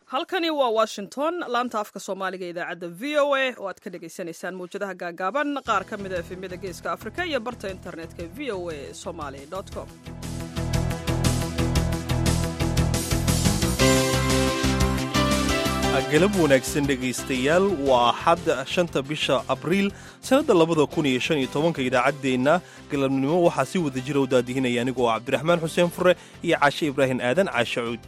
halkani waa washington laanta afka soomaaliga idaacadda v o a oo aad ka dhagaysanaysaan mawjadaha gaagaaban qaar ka mida efemyada geeska afrika iyo barta internetka v o a somaly com galab wanaagsan dhegaystayaal waa axad shanta bisha abriil sannadda labada kun iyo shan iyo tobanka idaacaddeenna galabnimo waxaa si wada jira u daadihinaya anigoo cabdiraxmaan xuseen fure iyo caashe ibraahim aadan caashe cuud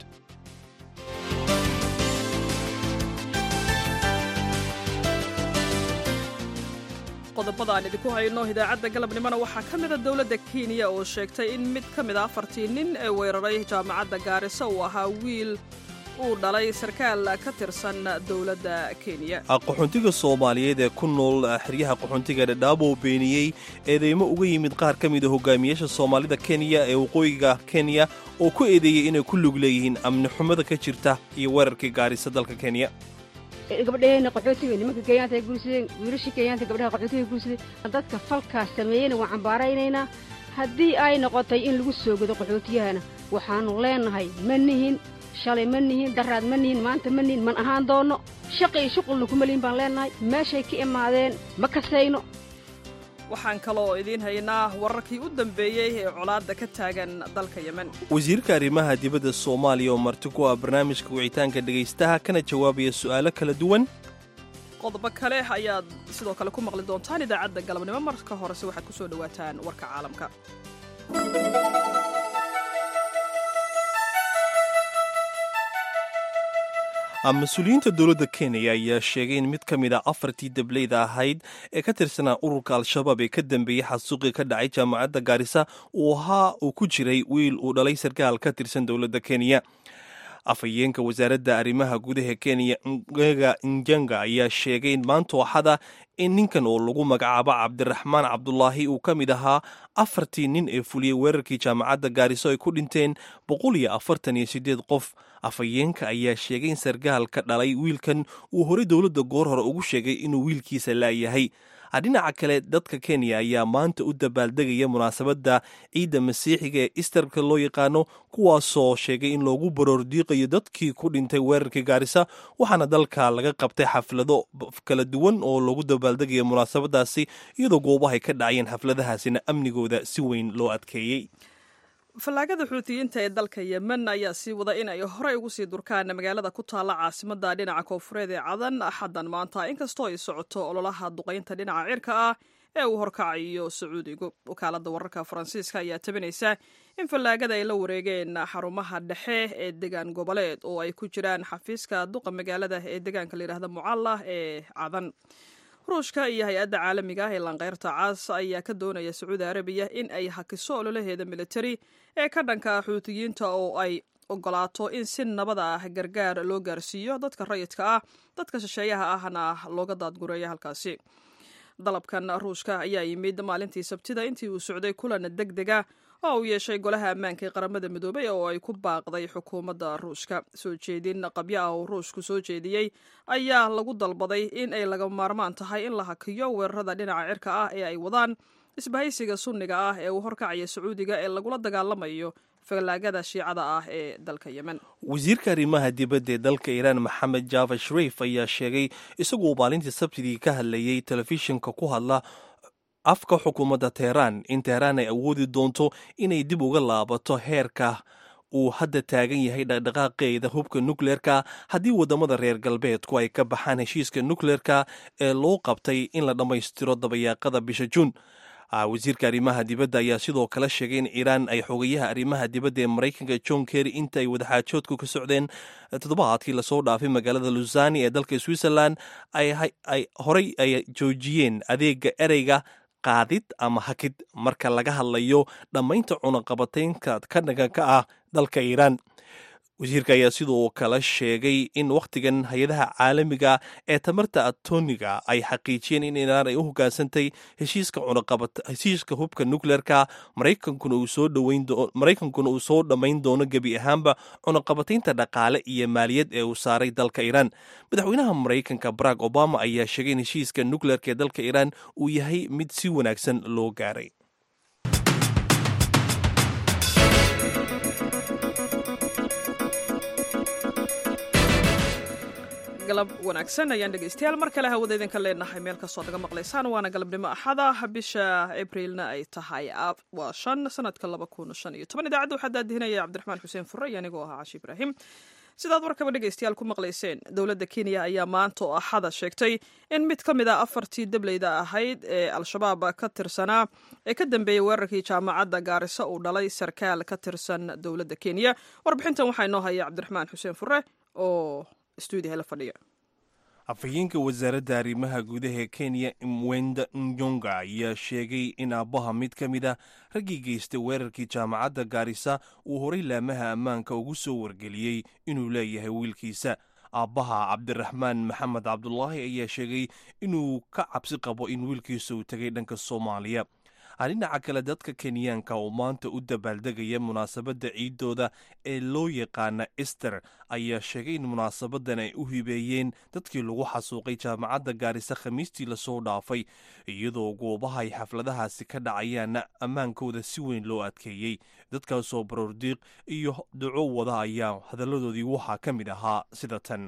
qodobada aan idinku hayno idaacadda galabnimona waxaa ka mida dowladda kenya oo sheegtay in mid ka mid a afartii nin ee weeraray jaamacadda gaarisa uu ahaa wiil uu dhalay sarkaal ka tirsan dowladda kenya qaxoontiga soomaaliyeed ee ku nool xeryaha qaxoontiga dhadhaab oo beeniyey eedeymo uga yimid qaar ka mida hogaamiyaasha soomaalida kenya ee waqooyiga kenya oo ku eedeeyey inay ku lug leeyihiin amni xumada ka jirta iyo weerarkii gaarisa dalka kenya gabadheena qaxootiga nimanka kenyaanta ay guursadeen wiilashii kenyaanta gabdhaha qaxootiga guursadeen dadka falkaas sameeyeyna waan cambaaraynaynaa haddii ay noqotay in lagu soo godo qaxootiyahana waxaannu leennahay ma nihin shalay ma nihin daraad ma nihin maanta ma nihin man ahaan doonno shaqi iyo shuqulna kuma lihin baan leennahay meeshay ka imaadeen ma kasayno waxaan kaloo idiin haynaa wararkii u dambeeyey ee colaadda ka taagan dalka yemen wasiirka arrimaha dibadda soomaaliya oo marti ku ah barnaamijka wicitaanka dhegaystaha kana jawaabaya su'aalo kala duwan qodobo kale ayaad sidoo kale ku maqli doontaan idaacadda galabnimo marka horese waxaad ku soo dhowaataan warka caalamka mas-uuliyiinta dowladda kenya ayaa sheegay in mid ka mid a afartii dableyda ahayd ee ka tirsanaa ururka al-shabaab ee ka dambeeyey xasuuqii ka dhacay jaamacadda gaarisa uu ahaa uu ku jiray wiil uu dhalay sarkaal ka tirsan dowladda kenya afhayeenka wasaaradda arrimaha gudaha kenya ngega njanga ayaa sheegay maanta axada in ninkan oo lagu magacaabo cabdiraxmaan cabdulaahi uu ka mid ahaa afartii nin ee fuliyey weerarkii jaamacadda gaariso ay ku dhinteen boqol iyo afartan iyo siddeed qof afhayeenka ayaa sheegay in sargaalka dhalay wiilkan uu horey dowladda goor hore ugu sheegay inuu wiilkiisa laayahay dhinaca kale dadka kenya ayaa maanta u dabaaldegaya munaasabadda ciidda masiixiga ee isterka loo yaqaano kuwaasoo sheegay in loogu baroordiiqayo dadkii ku dhintay weerarkii gaarisa waxaana dalka laga qabtay xaflado kala duwan oo loogu dabaaldegaya munaasabadaasi iyadoo goobahay ka dhacayeen xafladahaasina amnigooda si weyn loo adkeeyey fallaagada xuutiyiinta ee dalka yemen ayaa sii wada in ay horey ugu sii durkaan magaalada ku taalla caasimadda dhinaca koonfureed ee cadan axaddan maanta inkastoo ay socoto ololaha duqaynta dhinaca cirka ah ee uu horkacayo sacuudigu wakaaladda wararka faransiiska ayaa tabinaysa in fallaagada ay la wareegeen xarumaha dhexe ee degaan goboleed oo ay ku jiraan xafiiska duqa magaalada ee degaanka layidhahda mucallah ee cadan ruushka iyo hay-adda caalamiga ah ee lanqeyrta caas ayaa ka doonaya sacuudi arabiya in ay hakiso ololaheeda militari ee ka dhanka xuutiyiinta oo ay ogolaato in si nabada ah gargaar loo gaarsiiyo dadka rayidka ah dadka shisheeyaha ahna looga daadgureeya halkaasi dalabkan ruushka ayaa yimid maalintii sabtida intii uu socday kulan deg dega oo uu yeeshay golaha ammaanka ee qaramada midoobay oo ay ku baaqday xukuumadda ruushka soo jeedin qabyo ah oo ruushku soo jeediyey ayaa lagu dalbaday in ay laga maarmaan tahay in la hakiyo weerarada dhinaca cirka ah ee ay wadaan isbahaysiga sunniga ah ee uu horkacaya sacuudiga ee lagula dagaalamayo fallaagada shiicada ah ee dalka yemen wasiirka arrimaha dibadda ee dalka iiraan maxamed java shariif ayaa sheegay isagoo maalintii sabtidii ka hadlayey telefishinka ku hadla afka xukuumadda teheraan in teheraan ay awoodi doonto inay dib uga laabato heerka uu hadda taagan yahay dhaqdhaqaaqeeda hubka nukleerka haddii waddamada reer galbeedku ay ka baxaan heshiiska nukleerka ee loo qabtay in la dhammaystiro dabayaaqada bisha juun wasiirka arrimaha dibadda ayaa sidoo kale sheegay in iiraan ay xogayaha arrimaha dibadda ee maraykanka john kerry inta ay wadaxaajoodku ka socdeen toddobaadkii lasoo dhaafay magaalada lusani ee dalka switzerland ay horey ay joojiyeen adeega ereyga qaadid ama hakid marka laga hadlayo dhammaynta cunaqabataynka ka dhaganka ah dalka iiraan wasiirka ayaa sidoo kale sheegay in wakhtigan hay-adaha caalamiga ee tamarta atoniga ay xaqiijiyeen in iiraan ay u hogaansantay heshiiska hubka nukleerka maraykankuna uu soo dhammayn doono gebi ahaanba cunaqabataynta dhaqaale iyo maaliyad ee uu saaray dalka iiraan madaxweynaha maraykanka barack obama ayaa sheegay in heshiiska nukleerka ee dalka iiraan uu yahay mid si wanaagsan loo gaaray galab wanaagsan ayaan dhegaystayaal mar kale hawada idinka leenahay meel kastoo naga maqlaysaan waana galabnimo axada bisha abriilna ay tahay waa shan sanadka laba kun shan iyo toban idaacadda waxaa daadihinaya cabdiraxmaan xuseen fure iyo anigoo ahaa cashi ibraahim sidaad warkaba dhegaystayaal ku maqlayseen dowladda kenya ayaa maanta oo axada sheegtay in mid ka mid a afartii dableyda ahayd ee al-shabaab ka tirsanaa ee ka dambeeyey weerarkii jaamacadda gaarisa uu dhalay sarkaal ka tirsan dowladda kenya warbixintan waxaa inoo haya cabdiraxmaan xuseen fure oo stuudiyaha la fadhiya afhayeenka wasaaradda arrimaha gudaha kenya mwenda nyonga ayaa sheegay in aabbaha mid ka mid ah raggii geystay weerarkii jaamacadda gaarisa uu horay laamaha ammaanka ugu soo wargeliyey inuu leeyahay wiilkiisa aabbaha cabdiraxmaan maxamed cabdulaahi ayaa sheegay inuu ka cabsi qabo in wiilkiisa uu tegay dhanka soomaaliya dhinaca kale dadka kenyaanka oo maanta u dabaaldegaya munaasabadda ciidooda ee loo yaqaana ester ayaa sheegay in munaasabadan ay u hibeeyeen dadkii lagu xasuuqay jaamacadda gaarisa khamiistii lasoo dhaafay iyadoo goobaha ay xafladahaasi ka dhacayaanna ammaankooda si weyn loo adkeeyey dadkaasoo baroordiiq iyo duco wada ayaa hadalladoodii waxaa ka mid ahaa sida tan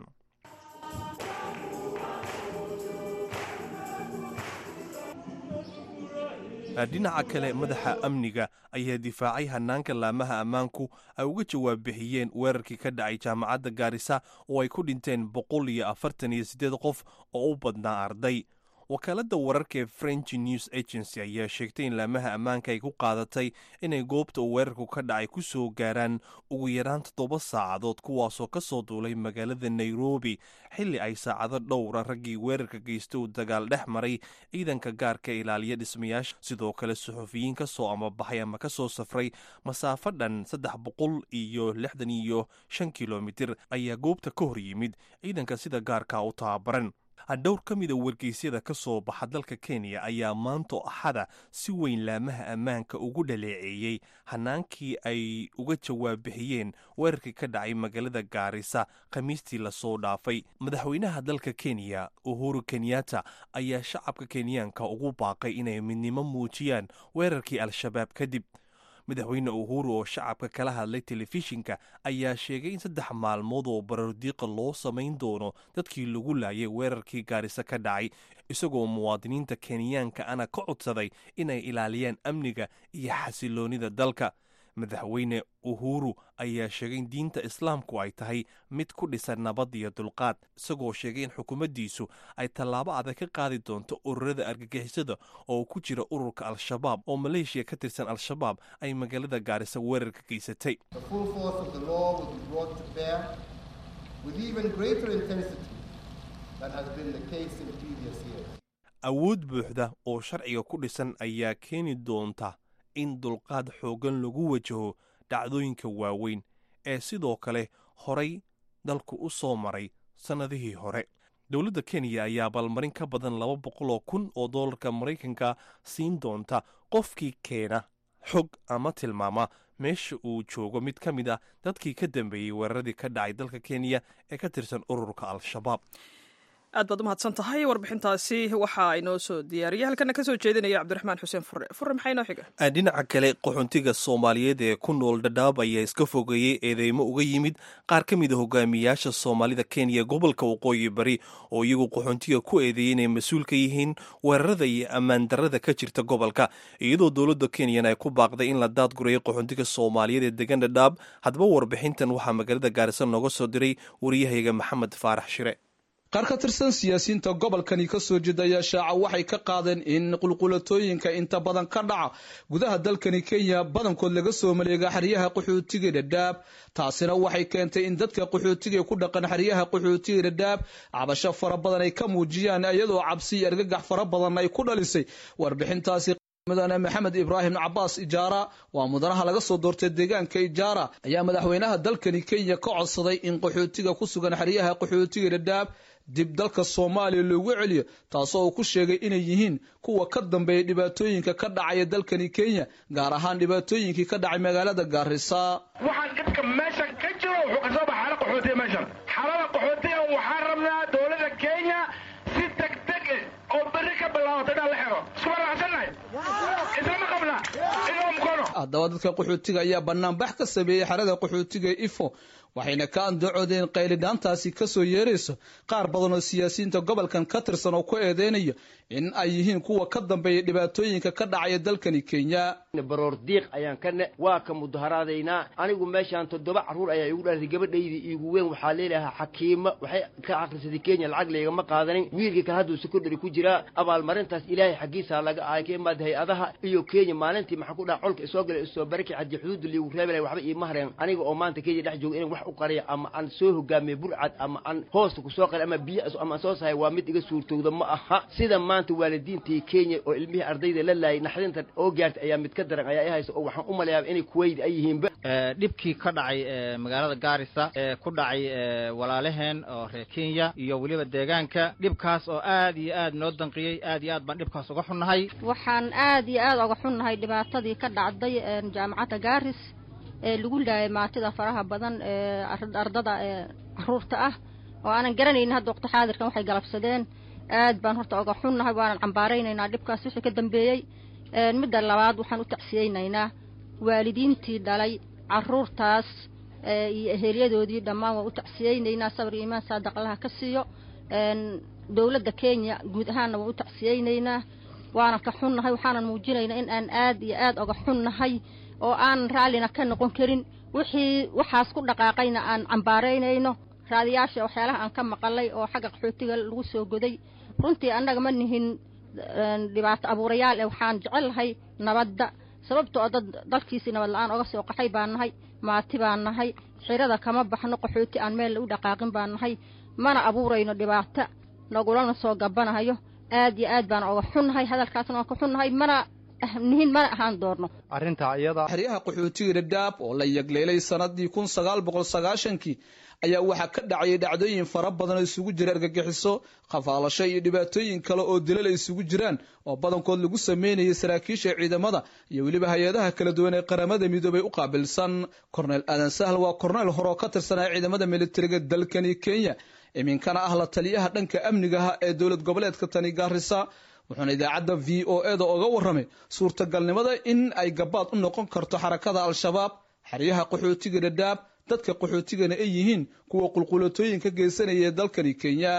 dhinaca kale madaxa amniga ayaa difaacay hanaanka laamaha ammaanku ay uga jawaab bixiyeen weerarkii ka dhacay jaamacadda gaarisa oo ay ku dhinteen boqol iyo afartan iyo siddeed qof oo u badnaa arday wakaaladda wararka ee french news agency ayaa sheegtay in laamaha ammaanka ay ku qaadatay inay goobta uu weerarku ka dhacay ku soo gaaraan ugu yaraan toddoba saacadood kuwaasoo ka soo duulay magaalada nairobi xilli ay saacado dhowra raggii weerarka geysta uu dagaal dhex maray ciidanka gaarka ilaaliya dhismayaasha sidoo kale suxufiyiin ka soo amabaxay ama ka soo safray masaafo dhan saddex boqol iyo lixdan iyo shan kilomitir ayaa goobta ka hor yimid ciidanka sida gaarka u tababaran dhowr ka mida wargeysyada ka soo baxa dalka kenya ayaa maanto axada si weyn laamaha ammaanka ugu dhaleeceeyey hanaankii ay uga jawaab bixiyeen weerarkii ka dhacay magaalada gaarisa khamiistii lasoo dhaafay madaxweynaha dalka kenya uhuru kenyatta ayaa shacabka kenyaanka ugu baaqay inay midnimo muujiyaan weerarkii al-shabaab kadib madaxweyne uhuru oo shacabka kala hadlay telefishinka ayaa sheegay in saddex maalmood oo barardiiqa loo samayn doono dadkii lagu laayay weerarkii gaarisa ka dhacay isagoo muwaadiniinta kenyaanka ana ka codsaday inay ilaaliyaan amniga iyo xasiloonida dalka madaxweyne uhuru ayaa sheegay in diinta islaamku ay tahay mid ku dhisan nabad iyo dulqaad isagoo sheegay in xukuumaddiisu ay tallaabo adag ka qaadi doonto ururada argagixisada oo ku jira ururka al-shabaab oo maleeshiya ka tirsan al-shabaab ay magaalada gaarisa weerar ka geysatay awood buuxda oo sharciga ku dhisan ayaa keeni doonta in dulqaad xooggan lagu wajaho dhacdooyinka waaweyn ee sidoo kale horay dalku u soo maray sannadihii hore dowladda kenya ayaa abaalmarin ka badan laba boqoloo kun oo dollarka maraykanka siin doonta qofkii keena xog ama tilmaama meesha uu joogo mid ka mid ah dadkii ka dambeeyey weeraradii ka dhacay dalka kenya ee ka tirsan ururka al-shabaab aad baad u mahadsan tahay warbixintaasi waxa inoo soo diyaariyay halkana kasoo jeedinaya cabdiraxmaan xuseen fure fure maxaa inoo xiga dhinaca kale qaxoontiga soomaaliyeed ee ku nool dhadhaab ayaa iska fogeeyey eedeymo uga yimid qaar ka mid a hogaamiyaasha soomaalida kenya gobolka waqooyi bari oo iyagu qaxoontiga ku eedeeyey inay mas-uul ka yihiin weerarada iyo ammaan darrada ka jirta gobolka iyadoo dowladda kenyan ay ku baaqday in la daadgurayay qaxoontiga soomaaliyeed ee degan dhadhaab haddaba warbixintan waxaa magaalada gaarisa nooga soo diray wariyahayga maxamed faarax shire qaar ka tirsan siyaasiyiinta gobolkani ka soo jeedaya shaaca waxay ka qaadeen in qulqulatooyinka inta badan ka dhaca gudaha dalkani kenya badankood laga soo maleega xeryaha qaxootiga dhadhaab taasina waxay keentay in dadka qaxootiga ku dhaqan xeryaha qaxootiga dhadhaab cabasho fara badan ay ka muujiyaan iyadoo cabsi iyo argagax fara badan ay ku dhalisay warbixintaasi mudane maxamed ibraahim cabaas ijaara waa mudanaha laga soo doortay deegaanka ijaara ayaa madaxweynaha dalkani kenya ka codsaday in qaxootiga ku sugan xeryaha qaxootiga dhadhaab dib dalka soomaaliya loogu celiyo taasoo uu ku sheegay inay yihiin kuwa ka dambeeya dhibaatooyinka ka dhacaya dalkani kenya gaar ahaan dhibaatooyinkii ka dhacay magaalada gaarisa waxaan dadka meesha ka jiro wuxuu kasoo baxa xaala qaxootiya meeshan xaalada qaxootiga waxaan rabnaa dowladda kenya si degdeg oo berri ka bilaabato inaan la xiro isku waraacsannahay islama qabna inoo mukono haddaba dadka qaxootiga ayaa banaanbax ka sameeyey xerada qaxootiga ifo waxayna ka andacoodeen qaylidhaantaasi kasoo yeerayso qaar badan oo siyaasiyiinta gobolkan ka tirsan oo ku eedeynayo in ay yihiin kuwa ka dambeeya dhibaatooyinka ka dhacaya dalkani kenya baroor diiq ayaan ka ne waa ka mudaharaadaynaa anigu meeshaan toddoba carruur ayaa igu dhalatay gabadhaydii iigu weyn waxaa leelahaa xakiima waxay ka akhrisatay kenya lacag laygama qaadanin wiilkii kale hadduu secondary ku jiraa abaalmarintaas ilaahay xaggiisaa laga ahay ka imaada hay-adaha iyo kenya maalintii maxaa ku dhaca colka isoo galay isoo baraki haddii xuduudda liigu reebalay waxba iima hareen aniga oo maanta kenya dhex jooga inaan wax u qariya ama aan soo hogaamiye burcad ama aan hoosta kusoo qari ama biyo ama aan soo sahay waa mid iga suurtowda ma aha sida maanta waalidiintii kenya oo ilmihii ardayda la laayay naxdinta oo gaartay ayaa mid ka daran ayaa i haysa oo waxaan u malayaa inay kuwayt ay yihiinba dhibkii ka dhacay magaalada gaarisa ee ku dhacay walaalaheen oo reer kenya iyo weliba deegaanka dhibkaas oo aad iyo aad noo danqiyey aad iyo aad baan dhibkaas uga xunnahay waxaan aad iyo aad uga xunnahay dhibaatadii ka dhacday jaamacadda gaaris ee lagu laayay maatida faraha badan ee ardada ee caruurta ah oo aanan garanaynin hadda waqti xaadirkan waxay galabsadeen aad baan horta oga xunnahay waanan cambaaraynaynaa dhibkaas wixii ka dambeeyey midda labaad waxaan u tacsiyeynaynaa waalidiintii dhalay caruurtaas iyo ehelyadoodii dhammaan waan u tacsiyeynaynaa sabir iyo iimaan saadaq allaha ka siiyo dowladda kenya guud ahaanna waan u tacsiyeynaynaa waanan ka xunnahay waxaanan muujinaynaa in aan aad iyo aad oga xunnahay oo aanan raallina ka noqon karin wixii waxaas ku dhaqaaqayna aan cambaaraynayno raadiyaasha waxyaalaha aan ka maqalay oo xagga qaxootiga lagu soo goday runtii annaga ma nihin dhibaato abuurayaal ee waxaan jecellahay nabadda sababtoo dad dalkiisii nabad la-aan oga soo qaxay baan nahay maati baan nahay xirada kama baxno qaxooti aan meel u dhaqaaqin baan nahay mana abuurayno dhibaato nagulana soo gabanahayo aad iyo aad baan oga xunnahay hadalkaasna waan ka xunnahay mana nihin mana ahaan doorno arrinta iyada xeryaha qaxootiga dhadhaab oo la yagleelay sanadii kun sagaal boqol sagaashankii ayaa waxaa ka dhacayay dhacdooyin fara badan oo isugu jira argagixiso khafaalasho iyo dhibaatooyin kale oo dilal ay isugu jiraan oo badankood lagu sameynayay saraakiisha ciidamada iyo weliba hay-adaha kala duwan ee qaramada midoobay u qaabilsan korneyl aadan sahl waa korneyl hore oo ka tirsanaa ciidamada militariga dalkani kenya iminkana ah la taliyaha dhanka amnigaha ee dowlad goboleedka tani gaarisa wuxuuna idaacadda v o eda oga warramay suurtagalnimada in ay gabaad u noqon karto xarakada al-shabaab xeryaha qaxootiga dhadhaab dadka qaxootigana ay yihiin kuwa qulqulatooyin ka geysanaya ee dalkani kenya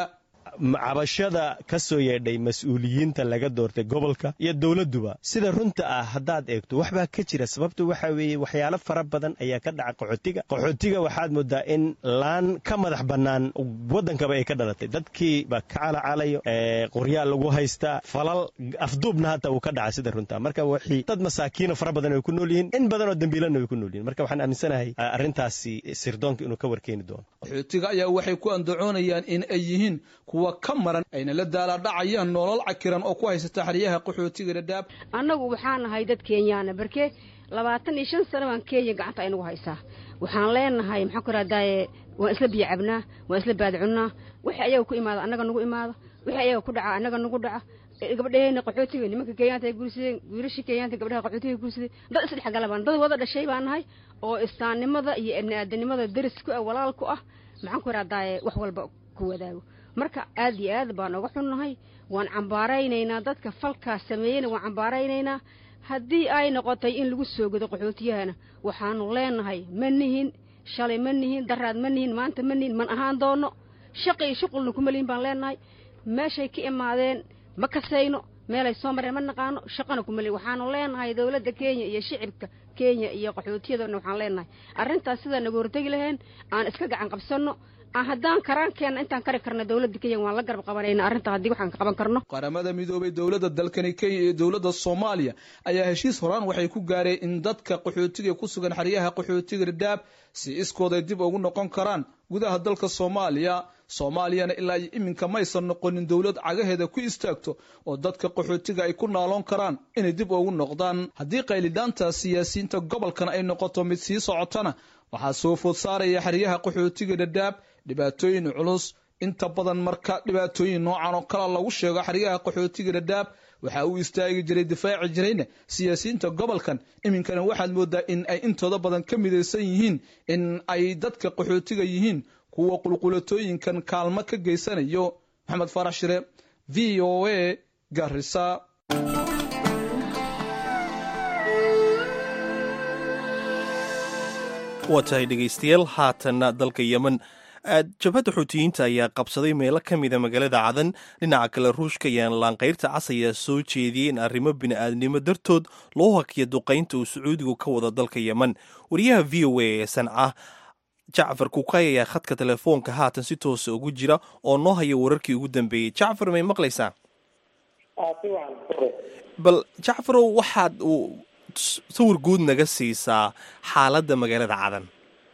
cabashada ka soo yeedhay mas-uuliyiinta laga doortay gobolka iyo dowladduba sida runta ah haddaad eegto waxbaa ka jira sababtu waxaa weeye waxyaalo fara badan ayaa ka dhaca qaxootiga qaxootiga waxaad moodaa in laan ka madax bannaan waddankaba ay ka dhalatay dadkii baa ka calacalayo qoryaal lagu haystaa falal afduubna hata uu ka dhaca sida runta marka wixii dad masaakiino fara badan ay ku nool yihiin in badan oo dembiilana way ku nool yihin marka waxaan aaminsanahay arrintaasi sirdoonka inuu ka warkeeni doono qaxootiga ayaa waxay ku andacoonayaan in ay yihiin kuwa ka maran ayna la daalaadhacayaan nolol cakiran oo ku haysata xeryaha qaxootiga dhadhaab annagu waxaan nahay dad kenyaana barke labaatan iyo shan sano baan kenya gacanta aynagu haysaa waxaan leenahay maxaan ku rahdaaye waan isla biyo cabnaa waan isla baadcunnaa wixii ayaga ku imaada annaga nagu imaada wixii ayaga ku dhaca annaga nagu dhaca gabadheena qaxootiga nimanka kenyaanta ay guursadeen wiilashii kenyaanta gabdhaha qaxootiga guursadeen dad isdhexgalabaan dad wada dhashay baan nahay oo istaannimada iyo ibni aadanimada deris ku ah walaal ku ah maxaan ku rahdaaye wax walba ku wadaago marka aad iyo aad baan oga xunnahay waan cambaaraynaynaa dadka falkaas sameeyeyna waan cambaaraynaynaa haddii ay noqotay in lagu soo godo qaxootiyahana waxaanu leenahay ma nihin shalay ma nihin daraad ma nihin maanta ma nihin man ahaan doono shaqi iyo shuqulna kuma lihin baan leenahay meeshay ka imaadeen ma kasayno meelay soo mareen ma naqaano shaqana kuma lihin waxaanu leenahay dowladda kenya iyo shicibka kenya iyo qaxootiyadana waxaan leenahay arrintaas sidaa nagu hortegi laheen aan iska gacan qabsanno haddaan karaankeenna intaan kari karna dowladda kenya waan la garab qabanayna arrinta haddii waxaan ka qaban karno qaramada midoobay dowladda dalkani kenya iyo dowladda soomaaliya ayaa heshiis horaan waxay ku gaareen in dadka qaxootiga ku sugan xeryaha qaxootiga dhadhaab si iskooday dib ugu noqon karaan gudaha dalka soomaaliya soomaaliyana ilaa iyo iminka maysan noqonin dowlad cagaheeda ku istaagto oo dadka qaxootiga ay ku naaloon karaan inay dib ugu noqdaan haddii qaylidhaanta siyaasiyiinta gobolkan ay noqoto mid sii socotana waxaa soo food saaraya xeryaha qaxootiga dhadhaab dhibaatooyin culus inta badan marka dhibaatooyin noocan oo kale lagu sheego xeryaha qaxootiga dhadhaab waxa uu istaagi jiray difaaci jirayna siyaasiyiinta gobolkan iminkana waxaad moodaa in ay intooda badan ka midaysan yihiin in ay dadka qaxootiga yihiin kuwa qulqulatooyinkan kaalmo ka geysanayo maxamed farax shire v o a garisa waa tahay dhegaystayaal haatanna dalka yemen jabhadda xuutiyiinta ayaa qabsaday meelo ka mida magaalada cadan dhinaca kale ruushka ayaan laanqayrta cas ayaa soo jeediyey in arrimo bini'aadnimo dartood loo hakiya duqaynta uu sacuudigu ka wado dalka yemen wariyaha v o a ee sanca jacfar kukay ayaa khadka telefoonka haatan si toosa ugu jira oo noo haya wararkii ugu dambeeyey jacfar may maqlaysaa bal jacfarow waxaad uu sawir guud naga siisaa xaaladda magaalada cadan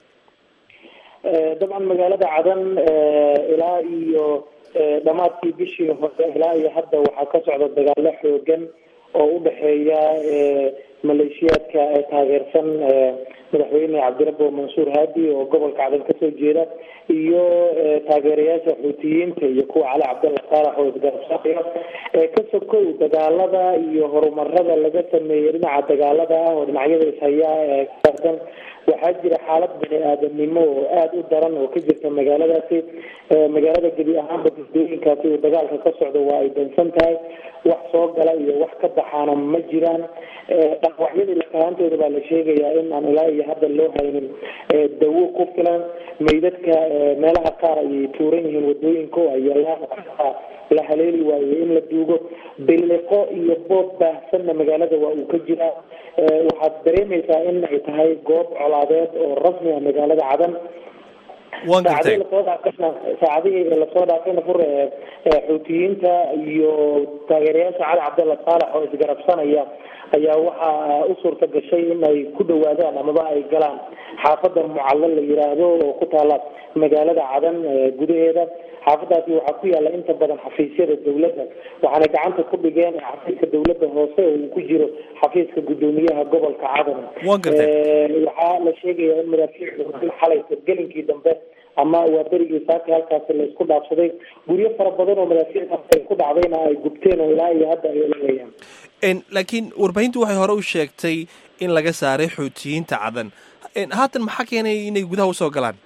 dabcan magaalada cadan ilaa iyo dhammaadkii bishii hore ilaa iyo hadda waxaa ka socda dagaalo xoogan oo u dhexeeya maleeshiyaadka ee taageersan madaxweyne cabdirabo mansuur haadi oo gobolka cadan kasoo jeeda iyo taageerayaasha xuutiyiinta iyo kuwa cali cabdalla saalax oo isgarabsaayo ka sokow dagaalada iyo horumarada laga sameeyey dhinaca dagaalada ah oo dhinacyada ishayaa ee kasaarsan waxaa jira xaalad bani aadanimo oo aada u daran oo ka jirta magaaladaasi magaalada gebi ahaanba gudooyinkaasi uu dagaalka ka socdo waa ay dansan tahay wax soo gala iyo wax ka baxaana ma jiraan dhaawacyadii lakahaantooda baa la sheegayaa in aan ilaa iyo hadda loo haynin dawo ku filan meydadka meelaha qaar ayay tuuran yihiin wadooyinka oo ayalaan la haleeli waayey in la duugo biliqo iyo boob baahsanna magaalada waa uu ka jiraa waxaad dareemaysaa in ay tahay goob colaadeed oo rasmi ah magaalada cadan saacadihii lasoo dhaafayna saacadihii lasoo dhaafayna fur xuutiyiinta iyo taageerayaasha cali cabdalla saalax oo isgarabsanaya ayaa waxaa u suurta gashay in ay ku dhawaadaan amaba ay galaan xaafada mucallo la yiraahdo oo ku taala magaalada cadan gudaheeda xaafadaasi waxaa ku yaala inta badan xafiisyada dowladda waxaana gacanta ku dhigeen xafiiska dowladda hoose oo uu ku jiro xafiiska gudoomiyaha gobolka cadan waxaa la sheegaya in madaafiic xalay gelinkii dambe ama waa berigii saaka halkaasi la isku dhaafsaday guryo fara badan oo madaafiicdaas ku dhacdayna ay gubteen oo ilaa iyo hadda ay olanayaan laakiin warbaahintu waxay hore u sheegtay in laga saaray xuutiyiinta cadan haatan maxaa keenay inay gudaha usoo galaan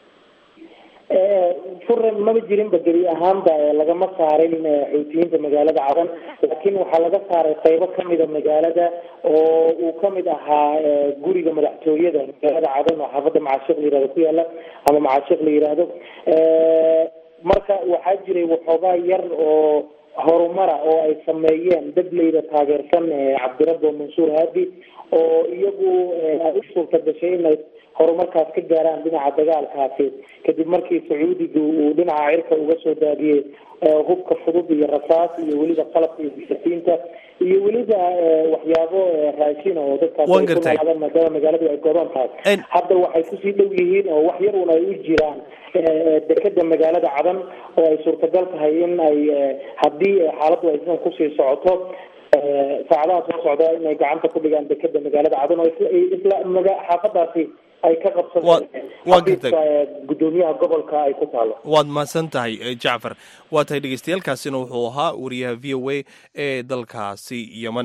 furan maba jirinba gebi ahaanba lagama saarin xuutiyiinta magaalada cadan laakiin waxaa laga saaray qaybo kamida magaalada oo uu kamid ahaa guriga madaxtooyada magaalada cadan oo xaafada macaashiq la yirahdo ku yaala ama macaashiq la yiraahdo marka waxaa jiray waxoogaa yar oo horumara oo ay sameeyeen dad layda taageersan cabdirabo mansuur haadi oo iyagu ay u suurta gashay inay horumarkaas ka gaaraan dhinaca dagaalkaasi kadib markii sacuudigu uu dhinaca cirka uga soo daadiyey hubka fudud iyo rasaas iyo weliba qalabka iyo bisasiinta iyo weliba waxyaabo raashina oo dadkaas ay ku noolaadeen maadaama magaaladu ay gooban tahay hadda waxay kusii dhow yihiin oo wax yar un ay u jiraan dekeda magaalada cadan oo ay suurtagal tahay in ay haddii xaaladdu ay sidan kusii socoto saacadaha soo socda inay gacanta ku dhigaan dekeda magaalada cadan oo isla xaafadaasi ay ka qabsadeen gudoomiyaha gobolka ay ku taalo waad mahadsan tahay jacfar waa tahay dhegeystayaaalkaasina wuxuu ahaa wariyaha v o a ee dalkaasi yemen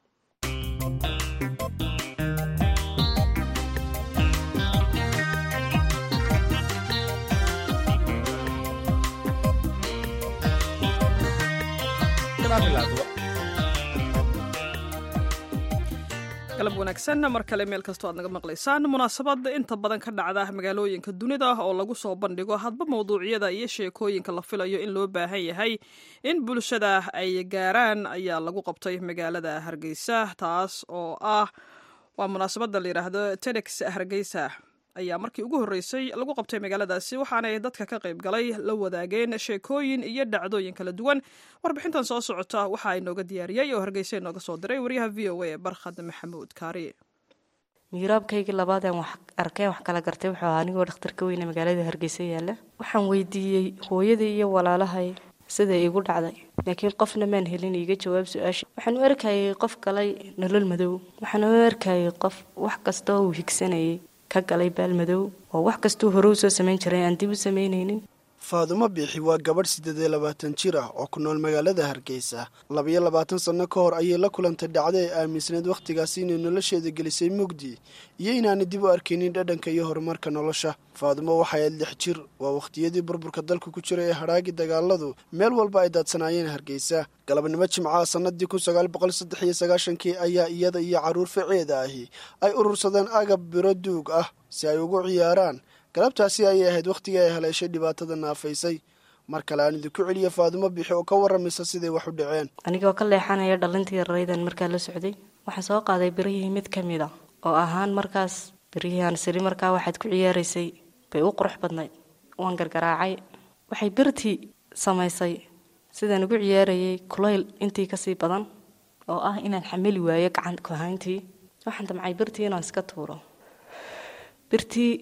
galab wanaagsan mar kale meel kastoo aad naga maqlaysaan munaasabad inta badan ka dhacda magaalooyinka dunida oo lagu soo bandhigo hadba mawduucyada iyo sheekooyinka la filayo in loo baahan yahay in bulshada ay gaaraan ayaa lagu qabtay magaalada hargeysa taas oo ah waa munaasabada la yidhaahdo tedex hargeysa ayaa markii ugu horreysay lagu qabtay magaaladaasi waxaanay dadka ka qayb galay la wadaageen sheekooyin iyo dhacdooyin kala duwan warbixintan soo socota waxaa inooga diyaariyey oo hargeysa inooga soo diray wariyaha v o a barkhad maxamuud kaari miiraabkaygii labaadeen wax arkeen wax kala gartay wuxuu ahaa anigoo dhakhtarka weyne magaalada hargeysa yaalla waxaan weydiiyey hooyadii iyo walaalahay siday igu dhacday laakiin qofna maan helin iiga jawaab su-aasha waxaan u arkayay qof galay nolol madow waxaan u arkayay qof wax kasta oo uu higsanayay ka galay baalmadow oo wax kastuu hore u soo samayn jiray aan dib u samaynaynin faadumo biixi waa gabadh siddeed iyo labaatan jir ah oo ku nool magaalada hargeysa labayo labaatan sanno ka hor ayay la kulantay dhacdo ay aaminsanayd wakhtigaasi inay nolosheeda gelisay mugdi iyo inaanay dib u arkaynin dhadhanka iyo horumarka nolosha faadumo waxay ayd lix jir waa wakhtiyadii burburka dalka ku jira ee hadhaagii dagaaladu meel walba ay daadsanaayeen hargeysa galabnimo jimcaha sannadii kun sagaal boqol saddex iyo sagaashankii ayaa iyada iyo carruur faceeda ahi ay urursadeen agab biro duug ah si ay ugu ciyaaraan galabtaasi ayay ahayd wakhtigii ay haleeshay dhibaatada naafaysay mar kale aan idinku celiya faadumo bixi oo ka waramaysa siday wax u dhaceen anigoo ka leexanaya dhalintii yararaydan markaa la socday waxaan soo qaaday birihii mid ka mid a oo ahaan markaas birihii aan siri markaa waxaad ku ciyaaraysay bay u qurux badnayd waan gargaraacay waxay birtii samaysay sidaan ugu ciyaarayay kulayl intii kasii badan oo ah inaan xamili waayo gacan kuhayntii waxaan damcay birtii inaan iska tuuro birtii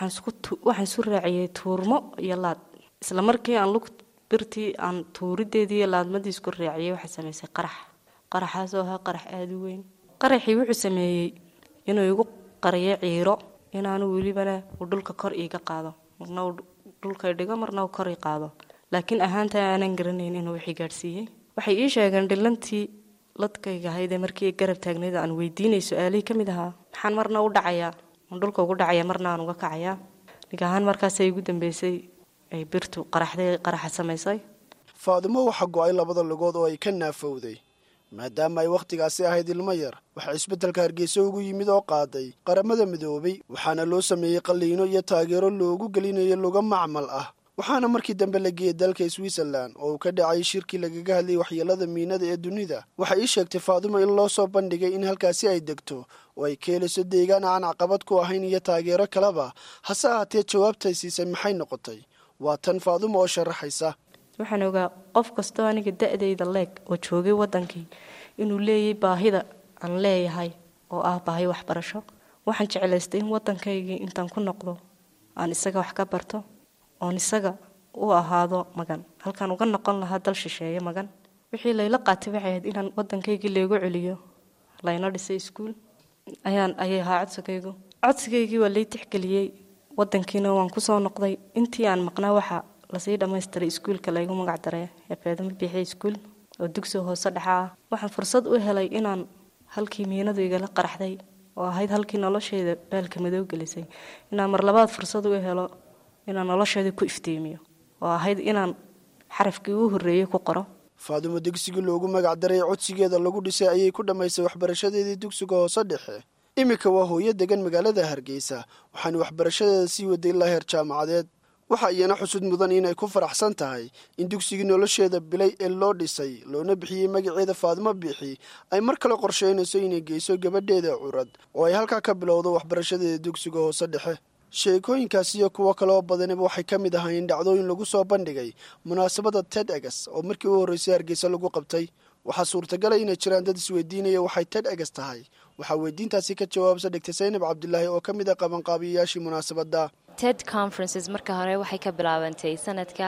waxaan isu raaciyey tuurmo iyo laad isla markii aan lug birtii aan tuurideedii iyo laadmadii isku raaciyey waxaa samaysay qarax qaraxaasoo ahaa qarax aada u weyn qaraxii wuxuu sameeyey inuu igu qariyo ciiro inaanu welibana uu dhulka kor iiga qaado marna uu dhulka dhigo marna uu kor i qaado laakiin ahaanta aanan garanayn inuu wixii gaadhsiiyey waxay ii sheegeen dhilantii ladkayga ahayd ee markii garab taagnayd aan weydiinay su-aalihii ka mid ahaa maxaan marna u dhacayaa dhulka ugu dhacaya marna aan uga kacayaa nig ahaan markaasay igu dambeysay ay birtu qaraxday qaraxa samaysay faadumo waxaa go-ay labada lugood oo ay ka naafowday maadaama ay wakhtigaasi ahayd ilmo yar waxaa isbeddelka hargeysa ugu yimid oo qaaday qaramada midoobay waxaana loo sameeyey qalliino iyo taageero loogu gelinayo luga macmal ah waxaana markii dambe la geeyey dalka switzerlan oo uu ka dhacay shirkii lagaga hadlayay waxyeelada miinada ee dunida waxay ii sheegtay faadumo in loo soo bandhigay in halkaasi ay degto oo ay ka heliso deegaan aan caqabad ku ahayn iyo taageero kaleba hase ahaatee jawaabtay siisay maxay noqotay waa tan faadumo oo sharaxaysa waxaan ogaa qof kastoo aniga da-dayda leeg oo joogay waddankii inuu leeyay baahida aan leeyahay oo ah baahi waxbarasho waxaan jeclaystay in waddankaygii intaan ku noqdo aan isaga wax ka barto oon isaga u ahaado magan halkaan uga noqon lahaa dal shisheeye magan wixii layla qaatay waxay ahayd inaan waddankaygii laygu celiyo layna dhisay iskuul ayaan ayay ahaa codsigaygu codsigaygii waa lay tixgeliyey waddankiina waan kusoo noqday intii aan maqnaa waxaa lasii dhammaystiray iskuulka laygu magac daray ee faadamo biixi iskuul oo dugsi hoose dhexa ah waxaan fursad u helay inaan halkii miinadu igala qaraxday oo ahayd halkii nolosheeda baalka madow gelisay inaan mar labaad fursad u helo inaan nolosheeda ku iftiimiyo oo ahayd inaan xarafkii uu horreeyey ku qoro faadumo dugsigii loogu magac daray codsigeeda lagu dhisay ayay ku dhammaysay waxbarashadeedii dugsiga hoose dhexe iminka waa hooyo degan magaalada hargeysa waxaana waxbarashadeeda sii waday ilaa heer jaamacadeed waxa iyana xusud mudan inay ku faraxsan tahay in dugsigii nolosheeda bilay ee loo dhisay loona bixiyey magaceeda faadumo biixi ay mar kale qorsheynayso inay geyso gabadheeda curad oo ay halkaa ka bilowdo waxbarashadeeda dugsiga hoose dhexe sheekooyinkaas iyo kuwo kaleoo badaniba waxay ka mid ahaayeen dhacdooyin lagu soo bandhigay munaasabadda ted eges oo markii u horreysay hargeysa lagu qabtay waxaa suurtagala inay jiraan dad isweydiinaya waxay ted eges tahay waxaa weydiintaasi ka jawaabsa dhigtay saynab cabdilaahi oo ka mid a qabanqaabiyayaashii munaasabadda ted conferences marka hore waxay ka bilaabantay sanadka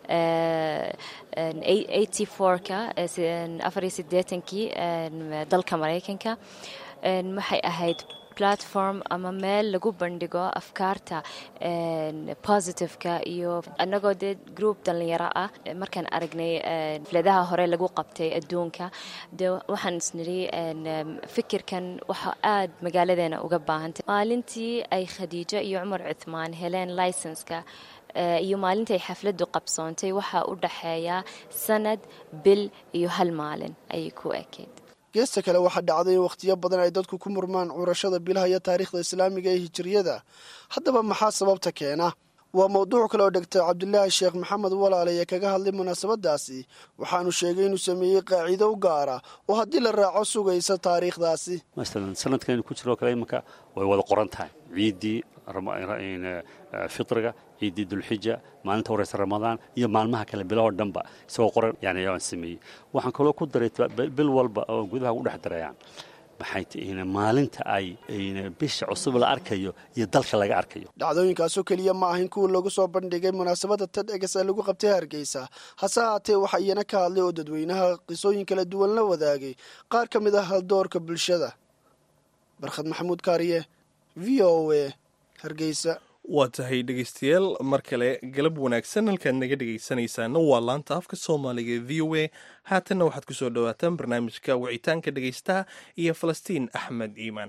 eighty four-ka afar iyo siddeetankii dalka maraykanka waxay ahayd platform ama meel lagu bandhigo afkaarta positiveka iyo annagoo dee group dhallinyaro ah markaan aragnay filadaha hore lagu qabtay adduunka dee waxaan isnidhi fikirkan waxa aad magaaladeena uga baahantay maalintii ay khadiijo iyo cumar cuthmaan heleen licenska iyo maalintii ay xafladdu qabsoontay waxaa u dhaxeeya sanad bil iyo hal maalin ayay ku ekeyd geesta kale waxaa dhacday in wakhtiyo badan ay dadku ku murmaan curashada bilaha iyo taariikhda islaamiga ee hijiriyada haddaba maxaa sababta keena waa mawduuc kale oo dhegtay cabdilaahi sheekh maxamed walaale ee kaga hadlay munaasabadaasi waxaanu sheegay inuu sameeyey qaacido u gaara oo haddii la raaco sugaysa taariikhdaasi masalan sanadkaynu ku jiroo kale imanka way wada qoran tahay ciiddii fitriga ciiddii dulxija maalinta horeysa ramadaan iyo maalmaha kale bilahoo dhanba isagoo qoran yani aan sameeyey waxaan kaloo ku daray bil walba oo gudaha u dhex darayaan maxay tihiin maalinta ay bisha cusub la arkayo iyo dalka laga arkayo dhacdooyinkaasoo keliya ma ahayn kuwa lagu soo bandhigay munaasabadda tad eges ee lagu qabtay hargeysa hase haatee waxaa iyana ka hadlay oo dadweynaha qisooyin kala duwan la wadaagay qaar ka mid ah haldoorka bulshada barkhad maxamuud kaariye v o a hargeysa waa tahay dhegeystayaal mar kale galab wanaagsan halkaad naga dhegeysanaysaana waa laanta afka soomaaliga v o a haatanna waxaad ku soo dhowaataan barnaamijka wicitaanka dhegeystaha iyo falastiin axmed iimaan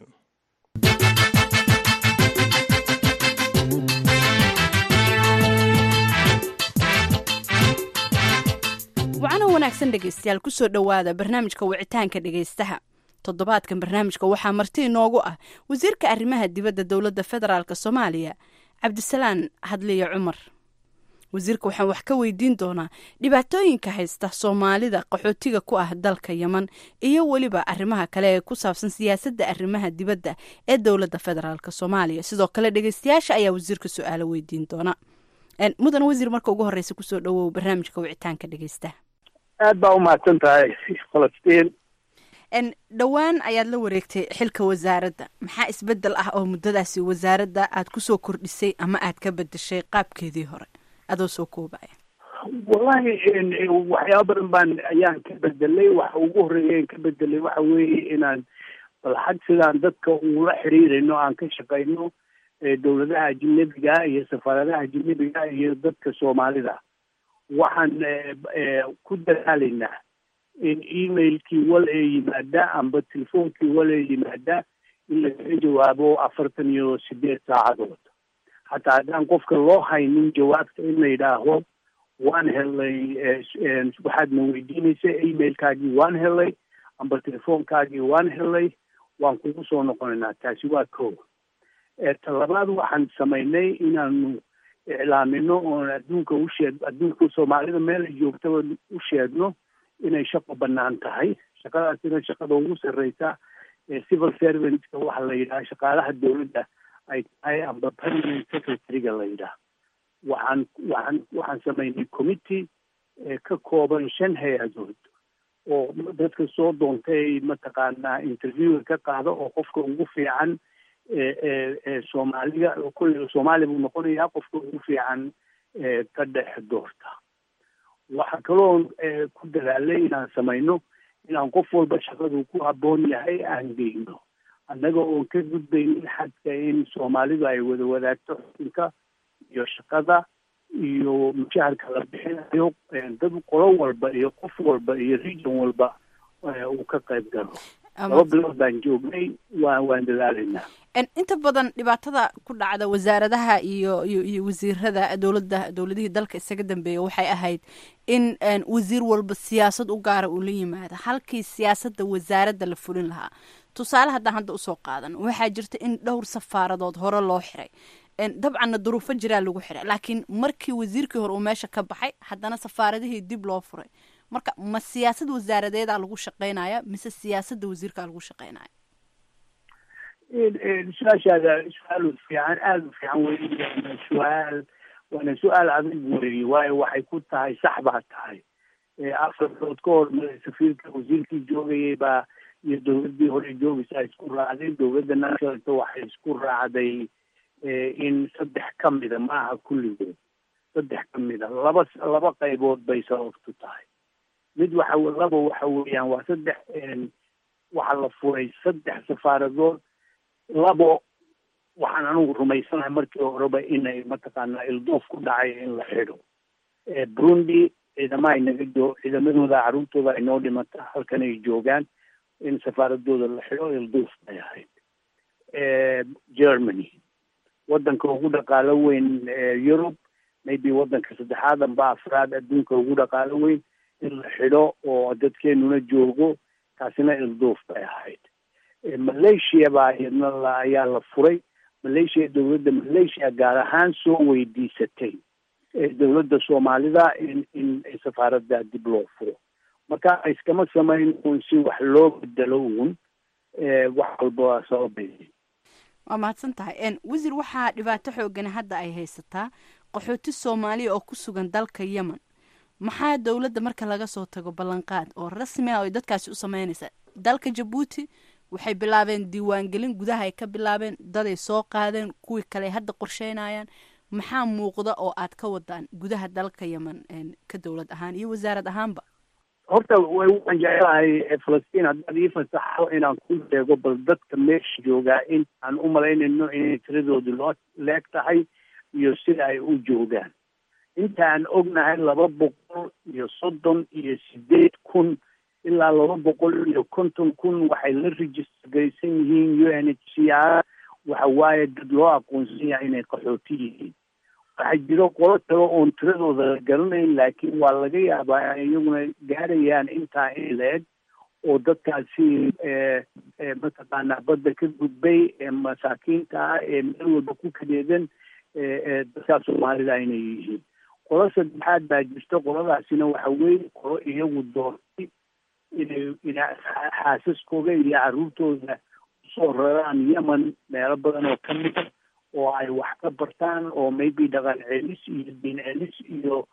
wacano wanaagsan dhegeystayaal kusoo dhowaada barnaamijka wicitaanka dhegeystaha toddobaadkan barnaamijka waxaa marti inoogu ah wasiirka arrimaha dibadda dowladda federaalk soomaaliya cabdisalaan hadliya cumar wasiirka waxaan wax ka weydiin doonaa dhibaatooyinka haysta soomaalida qaxootiga ku ah dalka yeman iyo weliba arrimaha kale ee ku saabsan siyaasadda arrimaha dibadda ee dowladda federaalk soomaaliya sidoo kale dhegeystayaasha ayaa wasiirka su-aalo weydiin doona mudan wasiir marka ugu horeysa kusoo dhawow barnaamijka wicitaanka dhegeystaha aad baa umahadsan tahay falastiin dhowaan ayaad la wareegtay xilka wasaaradda maxaa isbedel ah oo muddadaasi wasaaradda aad kusoo kordhisay ama aad ka bedeshay qaabkeedii hore adoo soo koobaya wallahi waxyaaba badan baan ayaan ka bedelay waxa ugu horeeya ka bedelay waxa weeye inaan bal xag sidaan dadka ula xiriirayno aan ka shaqayno dowladaha ajnabiga iyo safaaradaha ajnabiga iyo dadka soomaalida waxaan ku dadaalaynaa in emailkii wal ee yimaada amba telefoonkii wal ee yimaada in lagaga jawaabo afartan iyo sideed saacadood hataa haddaan qofka loo haynin jawaabta in la yidhaaho waan helay waxaadna weydiinaysa emailkaagii waan helay amba telefoonkaagii waan helay waan kugu soo noqonaynaa taasi waa ko talabaad waxaan samaynay inaanu iclaamino oon adduunka usheeg adduunka soomaalida meel ay joogtaba u sheegno inay shaqo banaan tahay shaqadaasina shaqada ugu sarreysa ee civil servantska waxa la yidhaha shaqaalaha dowladda ay tahay amba permanent secretary-ga la yidhaha waxaan waxaan waxaan samaynay committee ka kooban shan hay-adood oo dadka soo doontay mataqaanaa interviewga ka qaada oo qofka ugu fiican soomaaliga kulle soomaaliya buu noqonayaa qofka ugu fiican ka dhex doorta waxaa kaloo ku dadaalay inaan samayno inaan qof walba shaqadu ku habboon yahay aan geyno annaga oon ka gudbaynin xadka in soomaalidu ay wada wadaagto xukunka iyo shaqada iyo mushaharka la bixinayo dad qolo walba iyo qof walba iyo region walba uu ka qayb galo laba bilood baan joognay waa waan dadaalaynaa inta badan dhibaatada ku dhacda wasaaradaha iyo iyo iyo wasiirada dowladda dowladihii dalka isaga dambeeya waxay ahayd in wasiir walba siyaasad u gaara uu la yimaado halkii siyaasadda wasaaradda la fulin lahaa tusaale haddaan hadda usoo qaadan waxaa jirta in dhowr safaaradood hore loo xiray dabcanna duruufo jiraa lagu xiray laakiin markii wasiirkii hore uu meesha ka baxay haddana safaaradihii dib loo furay marka ma siyaasad wasaaradeedaa lagu shaqeynaya mise siyaasadda wasiirkaa lagu shaqeynaya su-aashaada su-aal fiican aada u fiican wey su-aal waana su-aal adag weeye waayo waxay ku tahay sax baa tahay afar bilood ka hor safiirka wasiirkii joogayay baa iyo dowladdii hore joogaysa isku raacday dowladda nationalka waxay isku raacday in saddex ka mida maaha kulligood saddex ka mida laba laba qaybood bay sababtu tahay mid waxa laba waxa weeyaan waa saddex waxaa la furay saddex safaaradood labo waxaan anigu rumaysanahay markii horeba inay mataqaanaa ilduuf ku dhacay in la xidho burundi ciidama ay naga joo ciidamadooda carruurtooda ay noo dhimata halkan ay joogaan in safaaradooda la xidho ilduuf bay ahayd germany waddanka ugu dhaqaalo weyn yurub maybe waddanka saddexaad amba afraad adduunka ugu dhaqaalo weyn in la xidho oo dadkeenuna joogo taasina ilduuf bay ahayd malaysia baa iyadna ayaa la furay malaysia dowladda malaysia gaar ahaan soo weydiisatay dowladda soomaalida in in safaaradda dib loo furo marka iskama samayn uun si wax loo bedelo uun wax walba waa sababay waa mahadsan tahay wasiir waxaa dhibaato xoogan hadda ay haysataa qaxooti soomaaliya oo ku sugan dalka yemen maxaa dowladda marka laga soo tago ballanqaad oo rasmi ah oo dadkaasi u sameynaysa dalka jabuuti waxay bilaabeen diiwaangelin gudaha ay ka bilaabeen daday soo qaadeen kuwii kale hadda qorsheynayaan maxaa muuqda oo aad ka wadaan gudaha dalka yemen ka dowlad ahaan iyo wasaarad ahaanba horta waan jecelahay falastiin haddaad ii fasaxo inaan ku sheego bal dadka meesha joogaa in aan u malaynayno inay tiradoodu loo leeg tahay iyo sida ay u joogaan intaan ognahay laba boqol iyo soddon iyo sideed kun ilaa laba boqol iyo konton kun waxay la registergaysan yihiin u n h c r waxa waaye dad loo aqoonsan yahay inay qaxooti yihiin waxaa jiro qolo kale oon tiradooda la garanayn laakiin waa laga yaabaa iyaguna gaarayaan intaa in la-eg oo dadkaasi mataqaanaa badda ka gudbay ee masaakiinta ah ee meel walba ku kadeedan dadkaa soomaalida inay yihiin qolo saddexaad baa jirta qoladaasina waxa weeye qolo iyagu doortay inay ina xaasaskooda iyo caruurtooda usoo raraan yemen meelo badan oo ka mida oo ay wax ka bartaan oo maybe dhaqan celis iyo diin celis iyo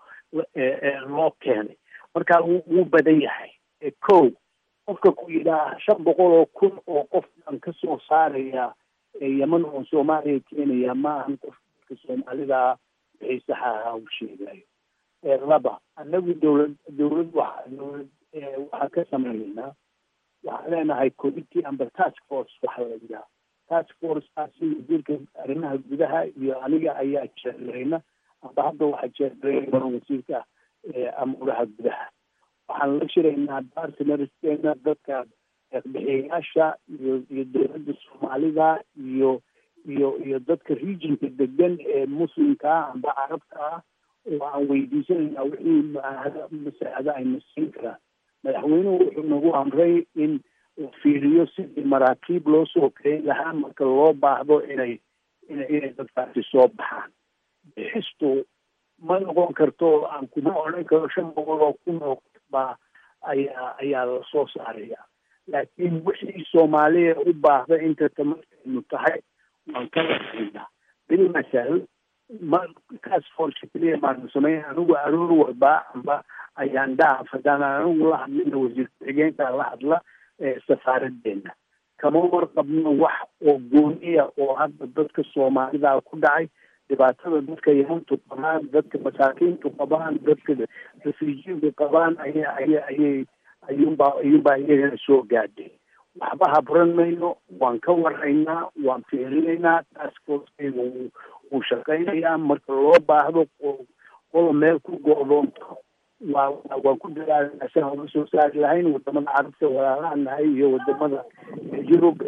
loo keenay marka wuu badan yahay ko qofka ku yidhaah shan boqol oo kun oo qof aan kasoo saaraya yeman oo soomaaliya keenaya ma ahan qofka soomaalida wixii saxa ahaa uu sheegayo laba anagu dowlad dowlad waxa dowlad waxaan ka sameynaynaa waxaan leenahay committee amba task force waxa la yidhaha task forcekaasi wasiirka arrimaha gudaha iyo aniga ayaa jeergarayna amba hadda waxaa jeergarayna wasiirka amuuraha gudaha waxaan la shiraynaa bartnerskeena dadka bixiyayaasha iyo iyo dowladda soomaalida iyo iyo iyo dadka regionka degan ee muslimka ah amba carabka ah oo aan weydiisanayna wixii masaacado ayna siin karaan madaxweynuhu wuxuu nagu amray in la fiiriyo sidii maraakiib loo soo kareyn lahaa marka loo baahdo inay ina inay dadkaasi soo baxaan bixistu ma noqon karto aan kuma odhan karo shan boqol oo kun oo baa ayaa ayaa lasoo saaraya laakiin wixii soomaaliya u baahda inta tamarkeenu tahay waan ka lahaynaa bil masal ma task force keliya baanu sameyn anigu aroor walba amba ayaan dhaaf haddaan anigu la hadlina wasiir ku-xigeenka la hadla safaaradeena kama warqabno wax oo gooniya oo hadda dadka soomaalida ku dhacay dhibaatada dadka yamantu qabaan dadka masaakiintu qabaan dadka refujiintu qabaan aya aya ayay ayuunbaa ayuunbaa iyagana soo gaadhay waxba habran mayno waan ka waraynaa waan fiirinaynaa taskforceyga wuu shaqaynayaa marka loo baahdo qola meel ku go-doonto waa waan ku dadaalnaa si aan uga soo saari lahayn wadamada carabta walaalahan nahay iyo wadamada yurub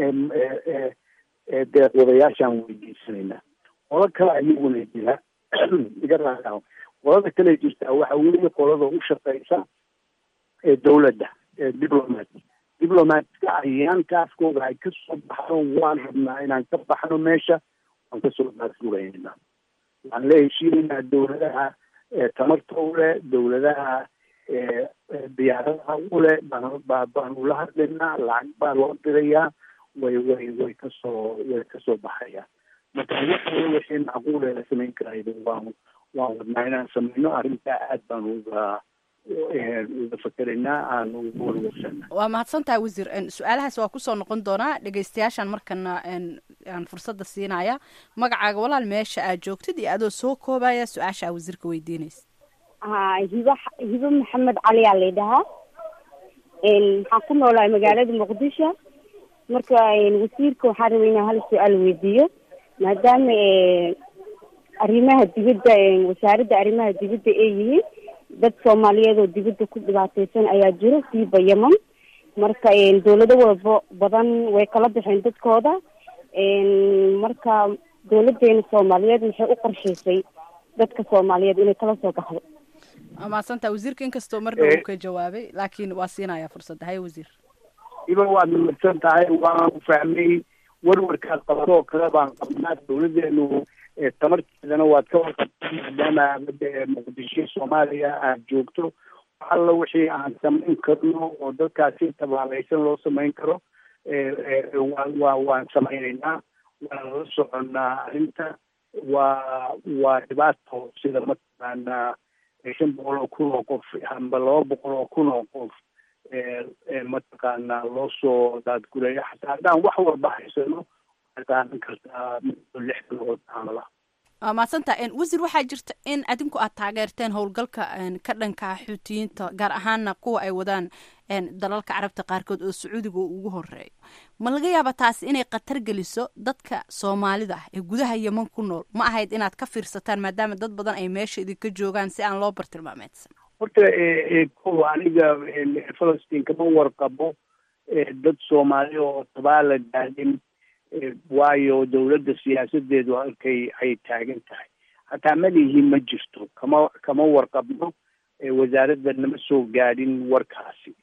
ee ee deeqwadayaashaan weydiisanaynaa qolo kale ayaguna jira iga raaa qolada kale jirtaa waxa weeye qolada u shaqeysa ee dowladda ee diplomat diplomatka ayaankaaskooda ay kasoo baxdo waan rabnaa inaan ka baxno meesha waan kasoo baasguraynaa waxaan la heshiinaynaa dowladaha tamarta ule dowladaha diyaaradaha ule baanu la hadlaynaa lacag baa loo dirayaa way way way kasoo way kasoo baxayaan marka waxaa wixii macquule la samayn karayda waan waan wadnaa inaan sameyno arrintaa aad baan uga uga fakeraynaa aan uga warwarsana waa mahadsantahay wasiir su-aalahaas waa kusoo noqon doonaa dhegeystayaashan markana aan fursadda siinaya magacaaga walaal meesha aad joogtid iyo adoo soo koobaya su-aasha aa wasiirka weydiinaysa ha hiba hibo maxamed cali aa laydhahaa waxaan ku noolahay magaalada muqdisho marka wasiirka waxaan rabay inaan hal su-aal weydiiyo maadaama arrimaha dibadda wasaaradda arrimaha dibadda ay yihiin dad soomaaliyeed oo dibadda ku dhibaateysan ayaa jiro siiba yeman marka dowlado walba badan way kala baxeen dadkooda marka dowladeena soomaaliyeed maxay u qorshaysay dadka soomaaliyeed inay kala soo baxdo waa mahadsantaha wasiirka inkastoo mar dhow uu ka jawaabay laakiin waa siinaya fursadda haye wasiir iba waad mahadsan tahay waan fahmay warwarkaad qabto oo kale baan qabnaa dowladeenu tamarteedana waad ka warqabtaa maadaama muqdisho soomaaliya aad joogto alla wixii aan samayn karno oo dadkaasi tabaalaysan loo samayn karo wa wa waan samaynaynaa waan la soconnaa arrinta waa waa dhibaato sida mataqaanaa shan boqol oo kun oo qof amba laba boqol oo kun oo qof mataqaanaa loo soo daadguraya xataa haddaan wax walba haysano waxay qaadan kartaa lix bilood camal ah waa mahadsantaha wasiir waxaa jirta in adinku aad taageerteen howlgalka ka dhanka xuutiyiinta gaar ahaana kuwa ay wadaan dalalka carabta qaarkood oo sacuudiga uu ugu horeeyo ma laga yaaba taasi inay khatar geliso dadka soomaalida ah ee gudaha yeman ku nool ma ahayd inaad ka fiirsataan maadaama dad badan ay meesha idinka joogaan si aan loo bartilmaameedsan horta kow aniga falastiin kama warqabo dad soomaali oo tabaala daadin waayo dowladda siyaasadeedu halkay ay taagan tahay hataa malihi ma jirto kama kama warqabno wasaaradda nama soo gaadhin warkaasi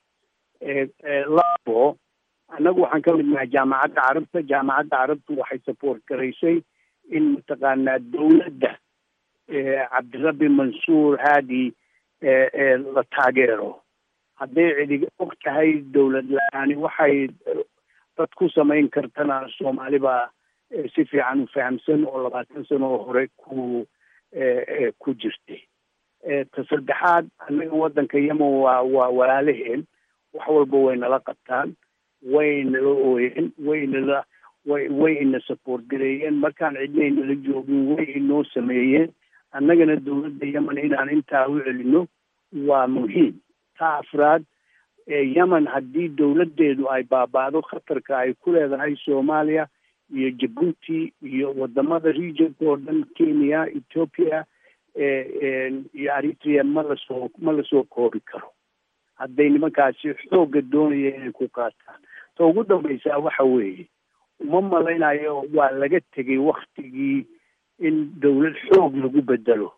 labo annagu waxaan ka mid nahay jaamacadda carabta jaamacadda carabtu waxay support garaysay in mataqaanaa dowladda cabdirabbi mansuur haadi la taageero hadday cidig og tahay dowlad la-aani waxay dad ku samayn kartana soomaali baa si fiican u fahamsan oo labaatan sano oo hore ku ku jirtay ta saddexaad annaga waddanka yemen waa waa walaalaheen wax walba way nala qabtaan way nala ooyeen way nala way way ina support gareeyeen markaan cidnay nala joogin way inoo sameeyeen annagana dowladda yemen inaan intaa u celino waa muhiim ta afraad yemen haddii dowladdeedu ay baaba'do khatarka ay ku leedahay soomaaliya iyo jabuuti iyo wadamada regionka oo dhan kenya ethiopia iyo eritrea ma lasoo ma lasoo koobi karo hadday nimankaasi xoogga doonaya inay ku qaataan ta ugu dambaysaa waxa weeye uma malaynayo waa laga tegay waktigii in dowlad xoog lagu bedelo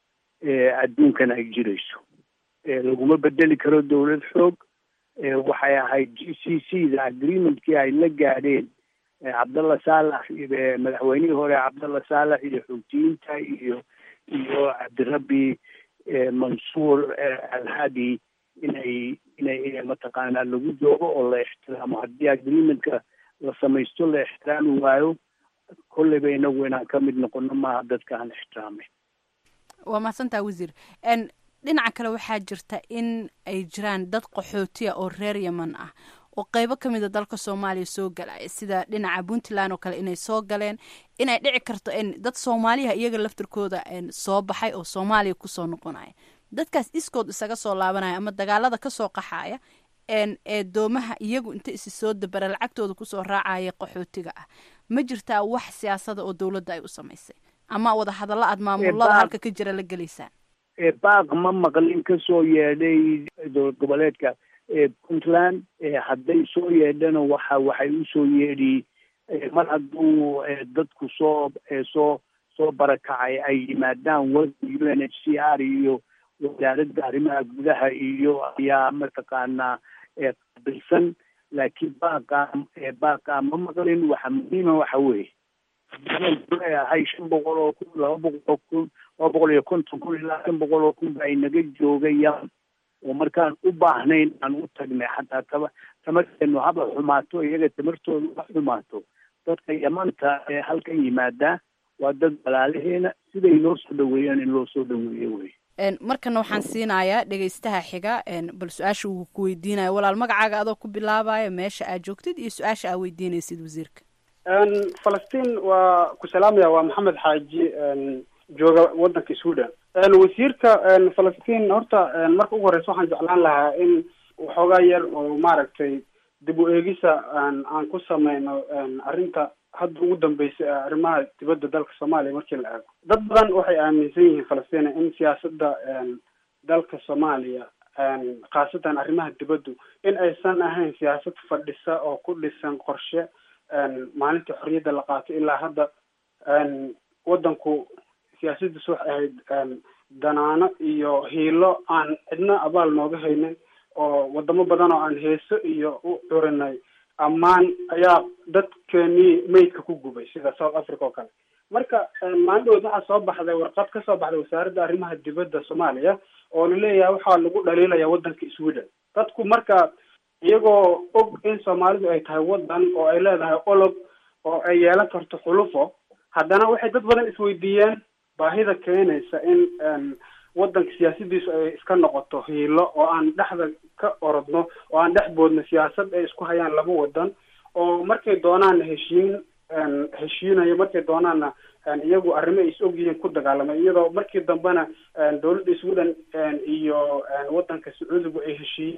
adduunkan ay jirayso laguma bedeli karo dowlad xoog waxay ahayd g c c da agreementkii ay la gaadheen cabdalla saalax madaxweynihii hore cabdalla saalax iyo xoogtiyiinta iyo iyo cabdirabbi mansuur alhadi inay inay inay mataqaanaa lagu joogo oo la ixtiraamo haddii agreementka la samaysto la ixtiraami waayo kolleyba inagu inaan ka mid noqono maaha dadka aan ixtiraamay waa mahadsantaa wasiir dhinaca kale waxaa jirta in ay jiraan dad qaxootiya oo reer yeman ah oo qeybo ka mida dalka soomaaliya soo galaya sida dhinaca puntland oo kale inay soo galeen inay dhici karto dad soomaaliyaha iyaga laftirkooda soo baxay oo soomaaliya kusoo noqonaya dadkaas iskood isaga soo laabanaya ama dagaalada kasoo qaxaya ee doomaha iyagu inta isi soo dabara lacagtooda kusoo raacaya qaxootiga ah ma jirtaa wax siyaasada oo dowladda ay u samaysay ama wadahadallo aad maamulada halka ka jira la gelaysaan baaq ma maqlin kasoo yeedhay dowlad goboleedka puntland hadday soo yeedhana waxa waxay usoo yeedhi mar hadduu dadku soo soo soo barakacay ay yimaadaan wada u n h c r iyo wasaaradda arrimaha gudaha iyo ayaa mataqaanaa qabilsan laakiin baaqa baaqa ma maqlin waxa muhiima waxa weeye leeyahay shan boqol oo kun laba boqol oo kun laba boqol iyo konton kun ilaa shan boqol oo kun baa inaga joogay yaman oo markaan u baahnayn aan u tagnay xataa taba tamarteenu haba xumaato iyaga tamartooda ha xumaato dadka yamanta ee halkan yimaadaa waa dad walaalaheena siday loo soo dhaweeyaan in loo soo dhaweeyo wey markana waxaan siinayaa dhegaystaha xiga bal su-aasha uu ku weydiinaya walaal magacaaga adoo ku bilaabaya meesha aad joogtid iyo su-aasha aad weydiinaysid wasiirka falastiin waa ku salaamaya waa maxamed xaaji jooga wadanka sweden wasiirka falastiin horta marka ugu horeysa waxaan jeclaan lahaa in waxoogaa yar oo maaragtay dib u eegisa aan ku sameyno arrinta hadda ugu dambeysay arrimaha dibadda dalka soomaaliya markii la eego dad badan waxay aaminsan yihiin falastiin in siyaasadda dalka soomaaliya khaasatan arrimaha dibaddu in aysan ahayn siyaasad fadhisa oo ku dhisan qorshe maalintii xorriyadda la qaato ilaa hadda waddanku siyaasadiisu waxay ahayd danaano iyo hiilo aan cidna abaal nooga haynin oo wadamo badan oo aan heeso iyo u curinay ammaan ayaa dadkeenii meydka ku gubay sida south africa oo kale marka maalindhood waxaa soo baxday warqad kasoo baxday wasaaradda arrimaha dibadda soomaaliya oo laleeyahay waxaa lagu dhaliilaya waddanka sweden dadku marka iyagoo og in soomaalidu ay tahay waddan oo ay leedahay olog oo ay yeelan karto xulufo haddana waxay dad badan isweydiiyeen baahida keenaysa in waddanka siyaasadiisu ay iska noqoto hiilo oo aan dhexda ka orodno oo aan dhex boodno siyaasad ay isku hayaan laba waddan oo markay doonaanna heshiin heshiinayo markay doonaanna iyagu arrimo ay is ogyihiin ku dagaalamay iyadoo markii dambena dowladda sweden iyo waddanka sacuudigu ay heshiiyeen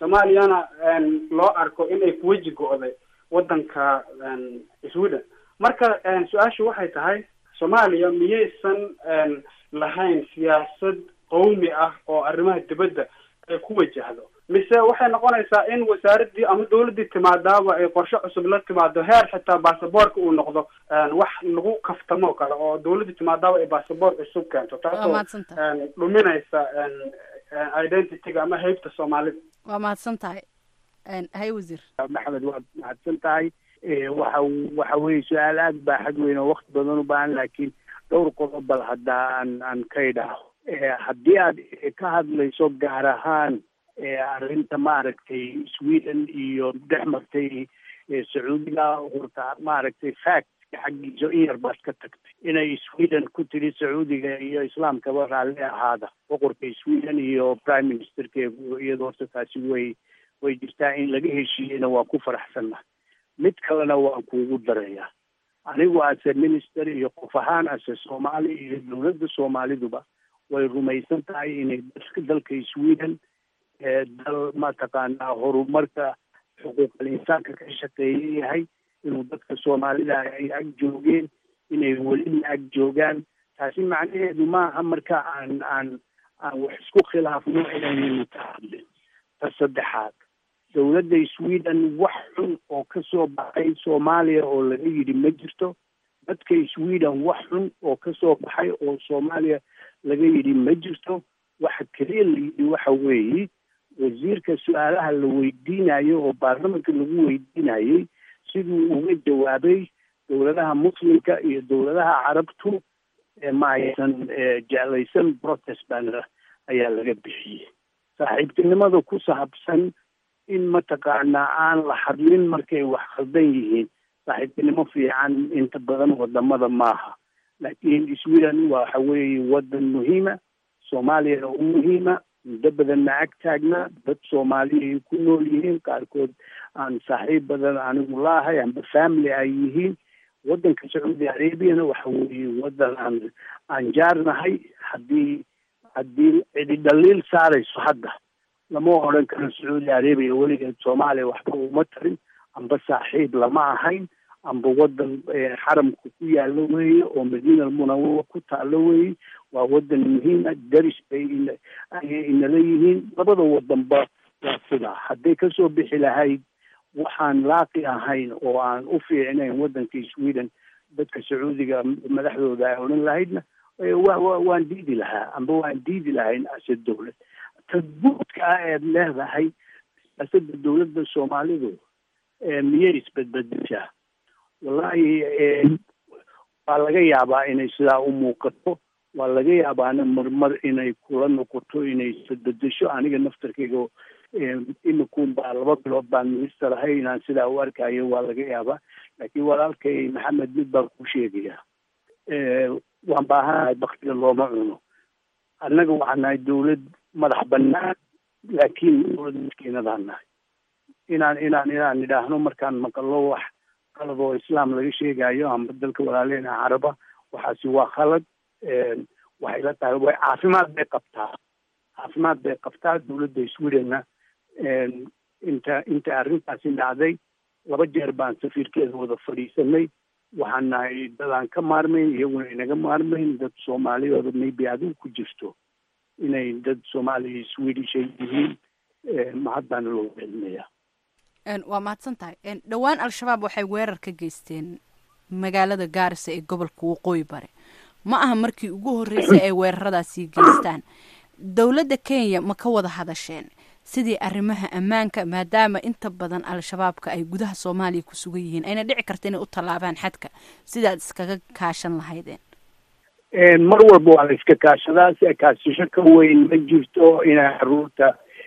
soomaaliyana loo arko inay kuweji go-day waddanka sweden marka su-aashu waxay tahay soomaaliya miyaysan lahayn siyaasad qawmi ah oo arrimaha dibadda ay ku wajahdo mise waxay noqonaysaa in wasaaraddii ama dawladdii timaadaaba ay qorshe cusub la timaado heer xitaa basaboorka uu noqdo wax lagu kaftamo kale oo dawladdii timaadaaba ay basaboor cusub keento taasoo dhuminaysa identityga ama heybta soomaalida waa mahadsan tahay hay wasiir maxamed waad mahadsan tahay waxa waxa weeye su-aal aada baaxad weyn oo wakti badan u baahan laakiin dhowr qodob bal hadda aan aan ka idhaaho haddii aad ka hadlayso gaar ahaan arrinta maaragtay sweden iyo dhex martay sacuudiga horta maaragtay fact xaggiisa in yar baad ka tagtay inay sweden ku tiri sacuudiga iyo islaamkaba raalli ahaada boqorka sweden iyo prime ministerkeegu iyadoo horta taasi way way jirtaa in laga heshiiyeyna waa ku faraxsanna mid kalena waan kuugu darayaa anigu ase minister iyo qof ahaan ase soomaali iyo dowladda soomaaliduba way rumaysan tahay inay dadka dalka sweden dal mataqaanaa horumarka xuquuqal insaanka ka shaqeeya yahay inuu dadka soomaalida ay ag joogeen inay welina ag joogaan taasi macnaheedu maaha marka aan aan aan wax isku khilaafno inaynu ka hadlin ta saddexaad dowladda sweden wax xun oo ka soo baxay soomaaliya oo laga yidhi ma jirto dadka sweden wax xun oo ka soo baxay oo soomaaliya laga yidhi ma jirto waxa keliya la yidhi waxa weeye wasiirka su-aalaha la weydiinayo oo baarlamanka lagu weydiinayay siduu uga jawaabay dowladaha muslimka iyo dowladaha carabtu ma aysan jeclaysan protest bana ayaa laga bixiyey saaxiibtinimada ku saabsan in mataqaanaa aan la hadlin markay wax khaldan yihiin saaxiibtinimo fiican inta badan wadamada maaha laakiin sweden waxa weeye wadan muhiima soomaaliyana u muhiima muddo badanna ag taagnaa dad soomaaliya ay ku nool yihiin qaarkood aan saaxiib badan anigu laahay amba family ay yihiin wadanka sacuudi arabiana waxa weeye wadan aan aan jaarnahay haddii haddii cidi dhaliil saarayso hadda lama odhan karo sacuudi arabia weligeed soomaaliya waxba uma tarin amba saaxiib lama ahayn amba wadan xaramka ku yaalo weeye oo madiina almunawara ku taalo weeye waa wadan muhiima daris bay ayay inala yihiin labada wadanba waa sidaa hadday kasoo bixi lahayd waxaan laaqi ahayn oo aan u fiicnayn wadanka sweden dadka sacuudiga madaxdooda ay odhan lahaydna waan diidi lahaa amba waan diidi lahayn ase dowlad tadbuudka ah eed leedahay siyaasada dowladda soomaalidu miyay isbedbedeshaa wallahi waa laga yaabaa inay sidaa u muuqato waa laga yaabaana marmar inay kula noqoto inay isbedbedesho aniga naftarkayga imikuun baa laba bilood baan minister ahay inaan sidaa u arkayo waa laga yaabaa laakiin walaalkay maxamed mid baan kuu sheegaya waan baahanahay baktiga looma cuno annaga waxaan nahay dawlad madax banaan laakiin dawlad miskiinadaan nahay inaan inaan inaan idhaahno markaan maqallo wax qalad oo islaam laga sheegayo amba dalka walaaleena caraba waxaasi waa khalad waxay la tahay way caafimaad bay qabtaa caafimaad bay qabtaa dawladda swedenna inta inta arrintaasi dhacday laba jeer baan safiirkeeda wada fadhiisanay waxaan nahay dad aan ka maarmayn iyaguna inaga maarmayn dad soomaaliyooda maybe adigu ku jirto inay dad soomaaliya swedish ay yihiin mahadbaana loo celinayaa waa mahadsan tahay dhowaan al-shabaab waxay weerar ka geysteen magaalada gaarisa ee gobolka waqooyi bare ma aha markii ugu horreysay ay weeraradaasi geystaan dowladda kenya ma ka wada hadasheen sidii arrimaha ammaanka maadaama inta badan al-shabaabka ay gudaha soomaaliya ku sugan yihiin ayna dhici karta inay u tallaabaan xadka sidaad iskaga kaashan lahaydeen mar walba waa la iska kaashadaa si kaasasho ka weyn ma jirto inay caruurta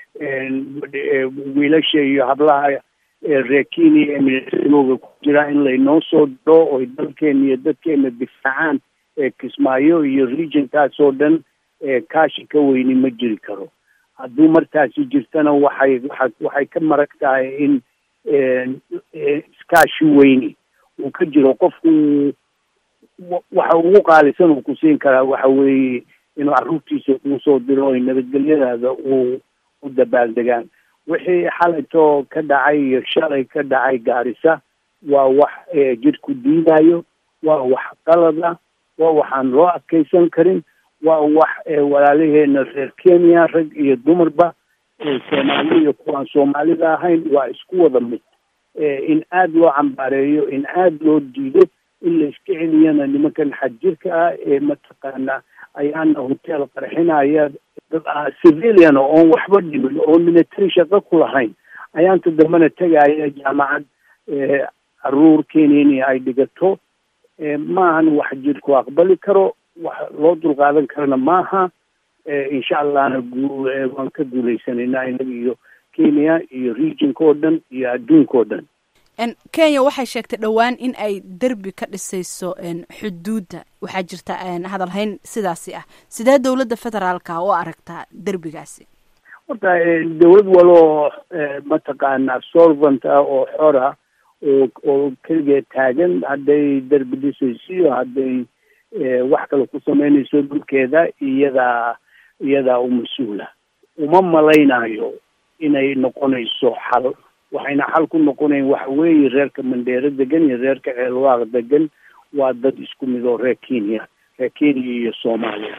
wiilasha iyo hablaha reer kenya ee milatarigoga ku jira in laynoo soo diro oy dalkeena iyo dadkeena difaacaan kismaayo iyo regionkaas oo dhan kaashi ka weyni ma jiri karo hadduu markaasi jirtana waxay waa waxay ka marag tahay in iskaashi weyni uu ka jiro qofku waxa ugu qaalisan uu ku siin karaa waxa weeye inuu carruurtiisa kuu soo diro oy nabadgelyadaada uu u dabaaldegaan wixii xalaytoo ka dhacay iyo shalay ka dhacay gaarisa waa wax jidhku diidayo waa wax qalada waa waxaan loo adkaysan karin waa wax walaalaheena reer kenya rag iyo dumarba soomaali iyo kuwaan soomaalida ahayn waa isku wada mid in aada loo cambaareeyo in aada loo diido in la iska celiyana nimankan xadjirka ah ee mataqaana ayaana hotel qarxinaya dad ah civilian oon waxba dhimin oo military shaqo ku lahayn ayaanta dambena tegaya jaamacad caruur kenya ay dhigato maahan wax jirku aqbali karo wax loo dulqaadan karana maaha insha allahna gu waan ka guulaysanayna inaga iyo kenya iyo regionka oo dhan iyo adduunka oo dhan kenya waxay sheegtay dhowaan in ay derbi ka dhisayso xuduudda waxaa jirta hadalhayn sidaasi ah sidee dowladda federaalka u aragtaa derbigaasi horta dowlad waloo mataqaana solvent ah oo xora oo oo keligeed taagan hadday derbi dhisaysiyo hadday wax kale ku sameynayso dhulkeeda iyadaa iyadaa u mas-uula uma malaynayo inay noqonayso xal waxayna xal ku noqonayn waxa weeye reerka mandheero degan iyo reerka ceelwaaq degan waa dad isku mid oo reer kenya reer kenya iyo soomaaliya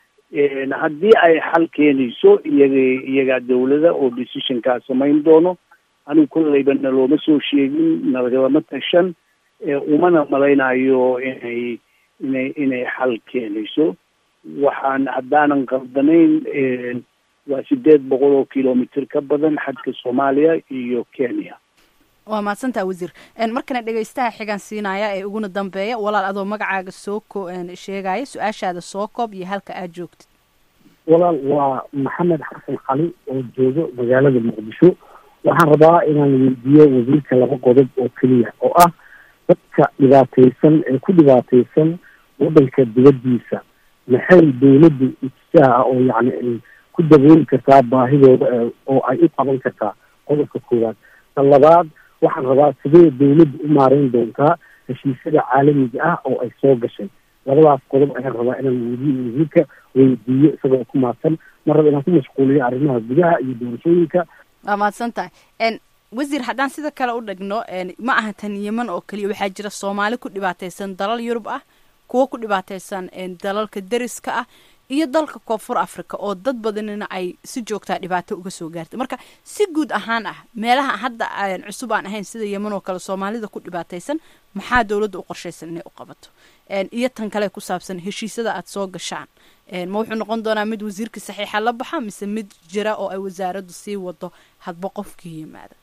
haddii ay xal keenayso iyaga iyagaa dawlada oo decisionkaa samayn doono anigu kollayba nalooma soo sheegin nalagalama tashan umana malaynayo inay inay inay xal keenayso waxaan haddaanan qaldanayn waa sideed boqol oo kilomitr ka badan xadka soomaaliya iyo kenya waa mahadsantaa wasiir markana dhegeystaha xigan siinaya ee uguna dambeeya walaal adoo magacaaga soo ko sheegaya su-aashaada soo koob iyo halka aad joogtid walaal waa maxamed xasan cali oo joogo magaalada muqdisho waxaan rabaa inaan weydiiyo wasiirka laba qodob oo keliya oo ah dadka dhibaataysan ee ku dhibaataysan waddanka dibaddiisa maxay dawladdu itijaah ah oo yacni ay ku dabooli kartaa baahidooda oo ay u qaban kartaa qodobka koowaad ta labaad waxaan rabaa sidee dawladdu u maareyn doontaa heshiisyada caalamiga ah oo ay soo gashay labadaas qodob ayaan rabaa inaan wadi wasiirka weydiiyo isagoo ku maadsan mar raba inaan ku mashquuliyo arrimaha gudaha iyo doorashooyinka waa mahadsan tahay wasiir haddaan sida kale u dhigno ma aha tan yeman oo keliya waxaa jira soomaali ku dhibaataysan dalal yurub ah kuwo ku dhibaataysan dalalka deriska ah iyo dalka koonfur africa oo dad badanina ay si joogtaa dhibaato uga soo gaartay marka si guud ahaan ah meelaha hadda cusub aan ahayn sida yeman oo kale soomaalida ku dhibaataysan maxaa dowladda u qorshaysan inay u qabato iyo tan kale ku saabsan heshiisyada aada soo gashaan ma wuxuu noqon doonaa mid wasiirka saxiixa la baxa mise mid jira oo ay wasaaraddu sii wado hadba qofkii yimaada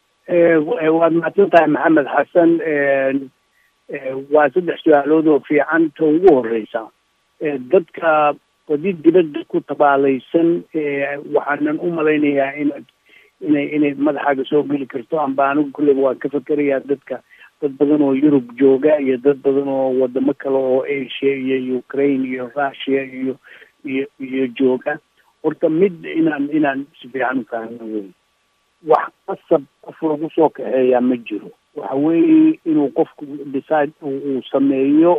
waad mahadsan tahay maxamed xasan waa saddex su-aalood oo fiican ta ugu horeysa dadka badi dibadda ku tabaalaysan waxaanan u malaynayaa inaad inay inay madaxaaga soo geli karto amba anigu kulleyba waan ka fakerayaa dadka dad badan oo yurub jooga iyo dad badan oo wadamo kale oo asia iyo ukraine iyo russia iyo iyo iyo jooga horta mid inaan inaan si fiican u fahno wey wax qasab qof lagu soo kaxeeyaa ma jiro waxa weeye inuu qofku decide uu sameeyo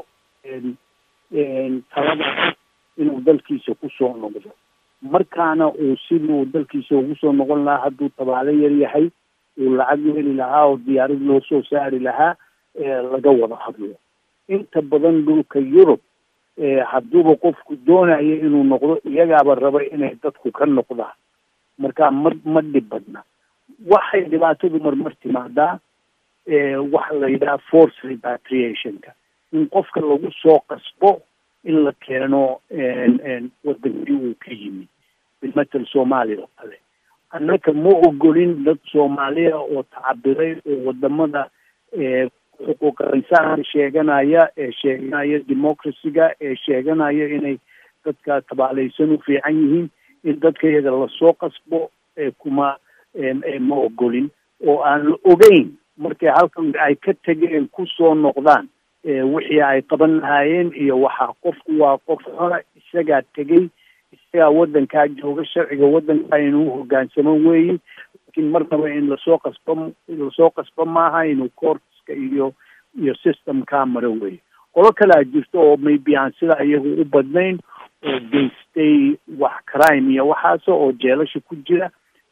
talada inuu dalkiisa kusoo noqdo markaana uu siduu dalkiisa ugu soo noqon lahaa hadduu tabaalo yar yahay uu lacag heli lahaa oo diyaarad loo soo saari lahaa laga wada hadlo inta badan dhulka yurub hadduuba qofku doonayo inuu noqdo iyagaaba raba inay dadku ka noqdaan marka ma ma dhib badna waxay dhibaatadu marmar timaadaa waxa la yidhaha force repatriationka in qofka lagu soo qasbo in la keeno wadankii uu ka yimid bimatel soomaaliya oo kale annaka ma ogolin dad soomaaliya oo tacabiray oo wadamada xuquuqa insaanka sheeganaya ee sheeganaya democracyga ee sheeganaya inay dadka tabaalaysan u fiican yihiin in dadka iyaga lasoo qasbo kuma ma ogolin oo aan la ogeyn markay halkan ay ka tegeen kusoo noqdaan wixii ay qaban lahaayeen iyo waxaa qofku waa qof xora isagaa tegey isagaa waddankaa jooga sharciga waddankaa inuu hogaansamo weeye laakiin marnaba in lasoo qasbo lasoo qasbo maaha inuu courtska iyo iyo systemkaa maro weeye qolo kalea jirto oo maybe aan sidaa iyagu u badnayn oo geystay wax crime iyo waxaas oo jeelasha ku jira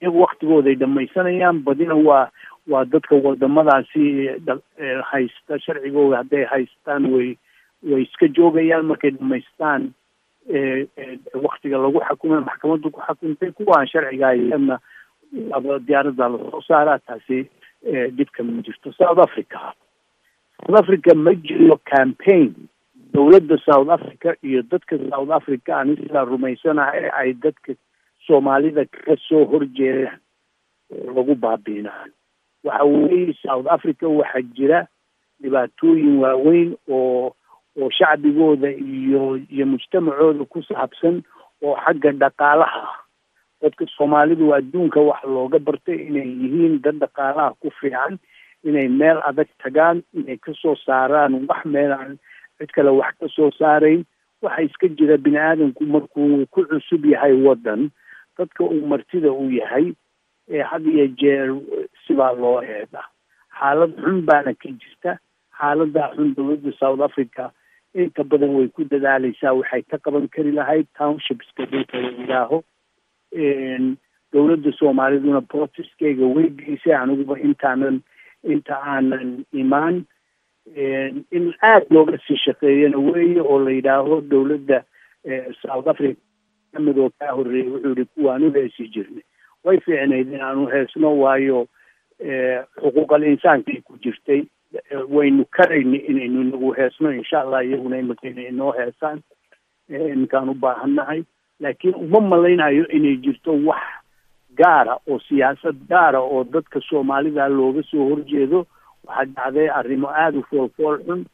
iyagu waktigooday dhamaysanayaan badina waa waa dadka wadamadaasi haysta sharcigooda hadday haystaan way way iska joogayaan markay dhamaystaan waktiga lagu xakumay maxkamaddu ku xakumtay kuwaan sharciga hayana aba diyaaradda lasoo saaraa taasi dhibka ma jirto south africa south africa ma jiro campaign dowladda south africa iyo dadka south africa ani sidaa rumaysanahay ay dadka soomaalida ka soo horjeedaan lagu baabiinaan waxa weeye south africa waxaa jira dhibaatooyin waaweyn oo oo shacbigooda iyo iyo mujtamacooda ku saabsan oo xagga dhaqaalaha ah dadka soomaalidu adduunka waxa looga bartay inay yihiin dad dhaqaalaha ku fiican inay meel adag tagaan inay kasoo saaraan wax meel aan cid kale wax ka soo saarayn waxa iska jira bini aadamku markuu ku cusub yahay waddan dadka uu martida uu yahay ee had iyo jeer sidaa loo eega xaalad xun baana ka jirta xaaladaa xun dowladda south africa inta badan way ku dadaaleysaa waxay ka qaban kari lahayd townshipska dhulka la yidhaaho dowladda soomaaliduna protestkeyga way geysay aniguba intaanan inta aanan imaan in aada looga sii shaqeeyana weeye oo la yidhaaho dowladda south africa kamid oo kaa horreeyay wuxuu yihi kuwaan u heesi jirnay way fiicnayd in aan u heesno waayo xuquuqal insaankay ku jirtay waynu karayna inaynu inagu heesno insha allah iyaguna imika inay inoo heesaan iminkaan u baahannahay laakiin uma malaynayo inay jirto wax gaara oo siyaasad gaara oo dadka soomaalida looga soo horjeedo waxaa dhacday arrimo aada u foolfool xun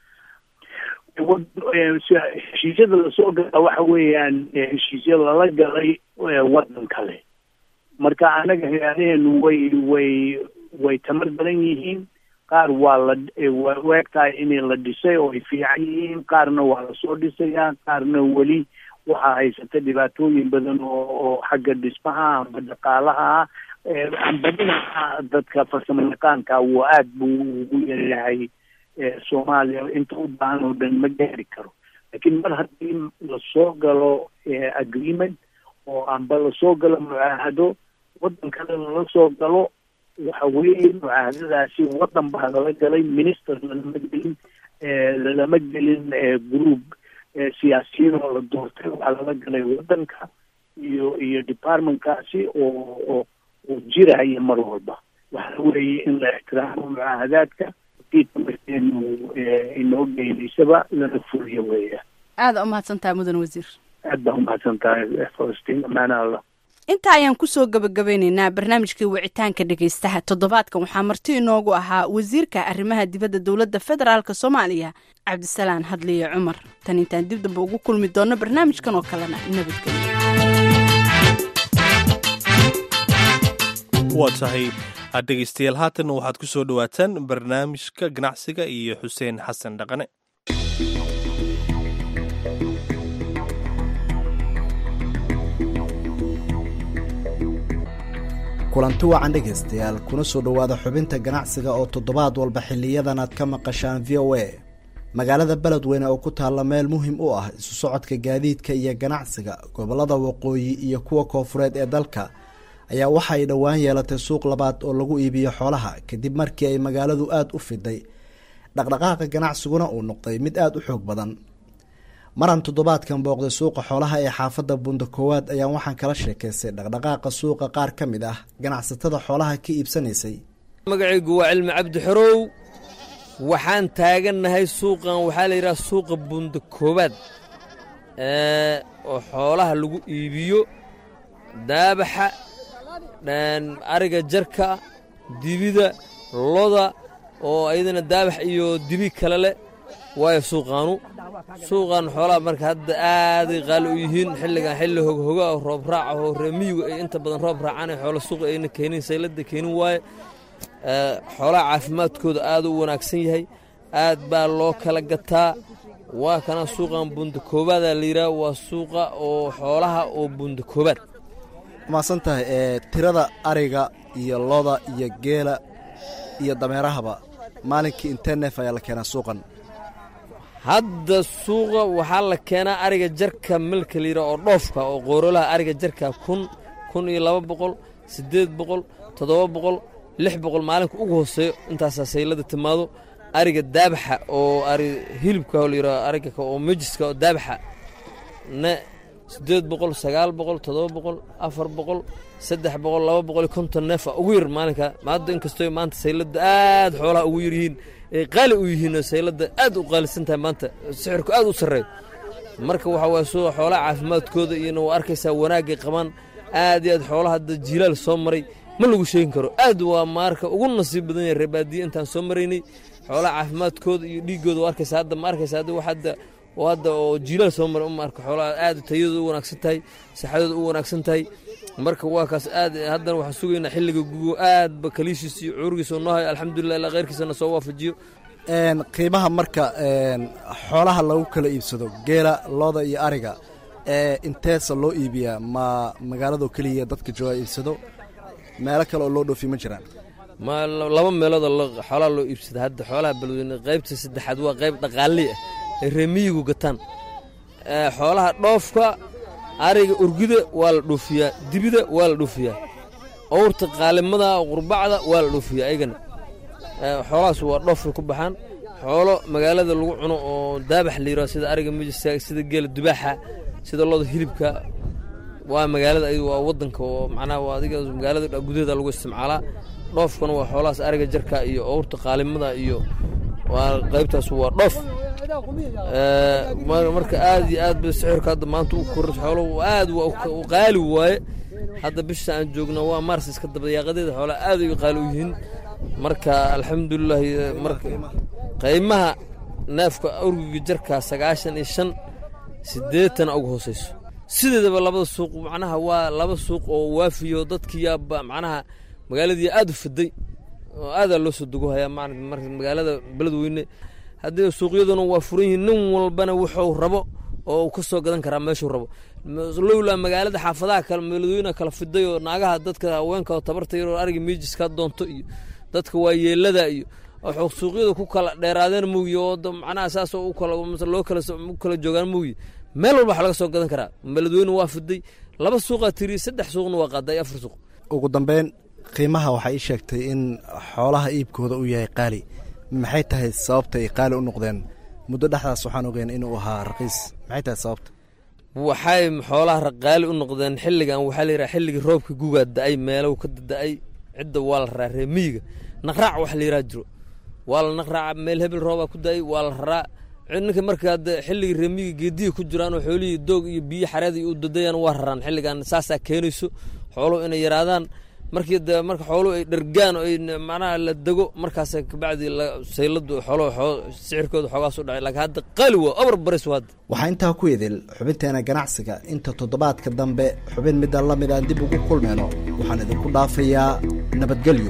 heshiisyada lasoo gala waxa weeyaan heshiisya lala galay waddan kale marka anaga hay-adaheenu way way way tamar badan yihiin qaar waa la waa u eg tahay inay la dhisay oo ay fiican yihiin qaarna waa lasoo dhisayaa qaarna weli waxaa haysata dhibaatooyin badan oo oo xagga dhismaha amba dhaqaalaha amba dhinaca dadka farsamo yaqaanka wuu aad buu ugu yaryahay soomaaliya inta u baahan oo dhan ma gaari karo laakiin mar haddii lasoo galo agreement oo amba lasoo galo mucaahado waddan kale lala soo galo waxa weeye mucaahadadaasi waddan baa lala galay minister lalama gelin lalama gelin group siyaasiyiin oo la doortay waxaa lala galay waddanka iyo iyo departmentkaasi oo oo oo jiraya mar walba waxa weeye in la ixtiraamo mucaahadaadka diitamarkeenu inoo geynaysaba lana fuliyo weeya aada umahadsantaha mudan wasiir aad baa umahadsan tahay falastiin amaana allah inta ayaan kusoo gabagabeyneynaa barnaamijkii wicitaanka dhegaystaha toddobaadkan waxaa marti inoogu ahaa wasiirka arrimaha dibadda dowladda federaalk soomaaliya cabdisalaan hadliye cumar tan intaan dib damba ugu kulmi doonno barnaamijkan oo kalena nabadgelyo waa tahay dhegaystayaal haatanna waxaad ku soo dhowaataan barnaamijka ganacsiga iyo xuseen xasan dhaqane kulanti wacan dhegaystayaal kuna soo dhowaada xubinta ganacsiga oo toddobaad walba xiliyadan aad ka maqashaan v o a magaalada beledweyne oo ku taalla meel muhim u ah isu socodka gaadiidka iyo ganacsiga gobollada waqooyi iyo kuwa koofureed ee dalka ayaa waxa ay dhowaan yeelatay suuq labaad oo lagu iibiyo xoolaha kadib markii ay magaaladu aada u fiday dhaqdhaqaaqa ganacsiguna uu noqday mid aada u xoog badan maran toddobaadkan booqday suuqa xoolaha ee xaafadda bunda koowaad ayaan waxaan kala sheekaystay dhaqdhaqaaqa suuqa qaar ka mid ah ganacsatada xoolaha ka iibsanaysay magacaygu waa cilmi cabdi xorow waxaan taagannahay suuqan waxaa la yidhaha suuqa bunda koowaad oo xoolaha lagu iibiyo daabaxa ariga jarka dibida loda oo ayadana daabax iyo dibi kale leh waayo suuqaanu suuqan xoolaha marka hadda aaday qaali u yihiin xilligan xilli hoghoga oo roob raaca oo reemiyigu ay inta badan roob raacaan xoola suuqa ayna keenin saylada keenin waaye xoolaha caafimaadkooda aad u wanaagsan yahay aad baa loo kala gataa waa kana suuqan bunda koobaada la yidhaha waa suuqa oo xoolaha oo bunda koobaad maasan tahay ee tirada ariga iyo loda iyo geela iyo dameerahaba maalinkii intee neef ayaa la keenaa suuqan hadda suuqa waxaa la keenaa ariga jarka milka layidhaha oo dhoofka oo qoorolaha ariga jarka kun kun iyo laba boqol siddeed boqol toddoba boqol lix boqol maalinka ugu hooseeyo intaasaa saylada timaado ariga daabaxa oo ari hilibka oo layidhaho ariga oo mejiska oo daabaxa ne siddeed boqol sagaal boqol toddoba boqol afar boqol saddex boqol laba boqol iyo konton neefa ugu yar maalinka maada inkastoo maanta saylada aad xoolaha ugu yar yihiin ay qaali u yihiin oo saylada aad u qaalisan tahay maanta sixirku aad u sarreeyo marka waxa waye soo xoolaha caafimaadkooda iyona waa arkaysaa wanaagay qabaan aad iyo aad xoolaha hadda jiilaal soo maray ma lagu sheegin karo aad waa maarka ugu nasiib badan yahay reebaadiye intaan soo maraynay xoolaha caafimaadkooda iyo dhiiggooda waa arkaysaa hadda ma arkaysaa hadda wax hadda oo hadda oo jiilaal soo maray uma arka xoolaha aad tayadooda u wanaagsan tahay saxadooda u wanaagsan tahay marka waa kaas aad haddana waxaan sugaynaa xilliga gugo aadba kaliishiis iyo cuurigiisa oo noo hayo alxamdulilah ilaa khayrkiisana soo waafajiyo qiimaha marka xoolaha lagu kala iibsado geela looda iyo ariga inteesa loo iibiyaa ma magaaladoo keliya dadka jooga iibsado meelo kale oo loo dhoofi ma jiraan ma laba meeloodoo xoolaha loo iibsada hadda xoolaha balweyne qaybta saddexaad waa qayb dhaqaalii ah ay reemiyigu gataan xoolaha dhoofka ariga urgida waa la dhoofiyaa dibida waa la dhoofiyaa owrta qaalimada qurbacda waa la dhoofiyaa ayagana xoolahaas waa dhoofka ku baxaan xoolo magaalada lagu cuno oo daabax la yidhaho sida ariga mijiska sida geela dubaaxa sida looda hilibka waa magaalada ayadu waa waddanka oo macnaha waa adiga magaalada gudaheeda lagu isticmaalaa dhoofkana waa xoolahaas ariga jarka iyo owrta qaalimada iyo waa qaybtaas waa dhoof marka aad iyo aad ba sixirka hadda maanta u kor xoolo aad waa qaali waaye hadda bisha aan joogna waa mars iska dabayaaqadeeda xoolaha aad ay qaali u yihiin marka alxamdulilahi marka qiimaha neefka urgiga jarka sagaashan iyo shan siddeetan ugu hooseyso sideedaba labada suuq macnaha waa laba suuq oo waafiyo dadkiyaaba macnaha magaaladii aad u fiday oo aadaa loo soo dugo hayaa marka magaalada beledweyne haddii suuqyaduna waa furan yihiin nin walbana wuxuu rabo oo uu ka soo gadan karaa meeshuu rabo lowlaa magaalada xaafadaha kale beledweyne kala fiday oo naagaha dadka haweenka oo tabarta yaroo ariga miijiska doonto iyo dadka waa yeelada iyo waxuu suuqyada ku kala dheeraadeen muuyi oo macnaha saas oo loo u kala joogaan muuyi meel walba wax laga soo gadan karaa beledweyne waa fiday laba suuqaa tiriye saddex suuqna waa qaaday afar suuq ugu dambeyn qiimaha waxaa ii sheegtay in xoolaha iibkooda uu yahay qaali maxay tahay sababta ay qaali u noqdeen muddo dhexdaas waxaan ogeyn inuu ahaa raqiis maxay tahay sababta waxay xoolaha raqaali u noqdeen xilligan waxaa la yidhaha xilligii roobka gugaa da-ay meelow ka da-ay cidda waa la raraa reemiyiga naqraac wax la yidhaha jiro waa la naqraaca meel hebel roobaa ku da-ay waa la raraa ninka marka hadda xilligii reemiyiga geediya ku jiraan oo xoolihii doog iyo biyo xareed iyo u dadayaan waa raraan xilligan saasaa keenayso xooluhu inay yaraadaan markii de marka xooluhu ay dhargaan oo ay macnaha la dego markaas kabacdi sayladu xooluhu sicirkooda xoogaas u dhacay laakiin hadda qaali waa obar baris hadda waxaa intaa ku idil xubinteena ganacsiga inta toddobaadka dambe xubin midda la mid aan dib ugu kulmayno waxaan idinku dhaafayaa nabadgelyo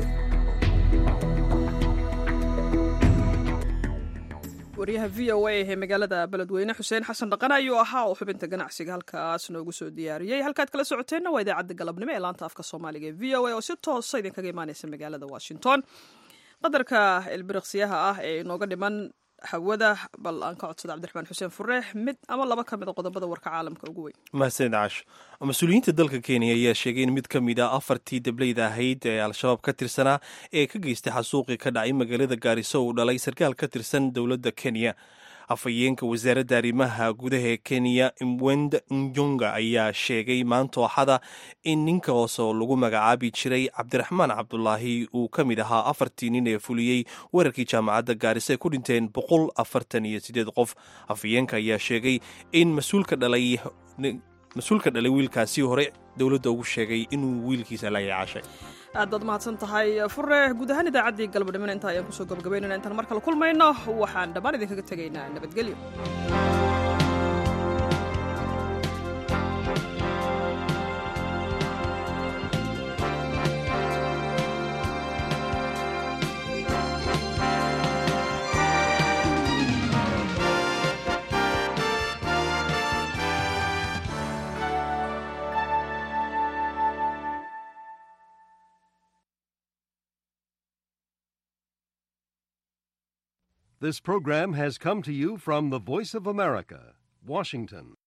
waryaha v o a ee magaalada beledweyne xuseen xasan dhaqan ayuu ahaa oo xubinta ganacsiga halkaas noogu soo diyaariyey halkaad kala socoteenna waa idaacadda galabnimo ee laanta afka soomaaliga ee v o a oo si toosa idinkaga imaaneysa magaalada washington qadarka ilbiriqsiyaha ah ee inooga dhiman hawada bal aan ka codsada cabdiraxmaan xuseen fureex mid ama laba ka mid a qodobada warka caalamka ugu weyn mahadsanid caash mas-uuliyiinta dalka kenya ayaa sheegay in mid ka mid a afartii dableyda ahayd ee al-shabaab ka tirsanaa ee ka geystay xasuuqii ka dhacay magaalada gaariso uu dhalay sarkaal ka tirsan dowladda kenya afhayeenka wasaaradda arrimaha gudaha ee kenya mwend njonga ayaa sheegay maanta axada in ninka hoose oo lagu magacaabi jiray cabdiraxmaan cabdulaahi uu ka mid ahaa afartii nin ee fuliyey weerarkii jaamacadda gaariso ay ku dhinteen boqol afartan iyo sideed qof afhayeenka ayaa sheegay in mas-uulka dhalay mas-uulka dhalay wiilkaasi hore dowladda ugu sheegay inuu wiilkiisa la yaacashay aad baad mahadsan tahay fure guud ahaan idaacaddii galabadhimina intaa ayaan kusoo gabagabaynayna intaan mar kale kulmayno waxaan dhammaan idinkaga tegaynaa nabadgelyo This program has come to you from the Voice of America, Washington.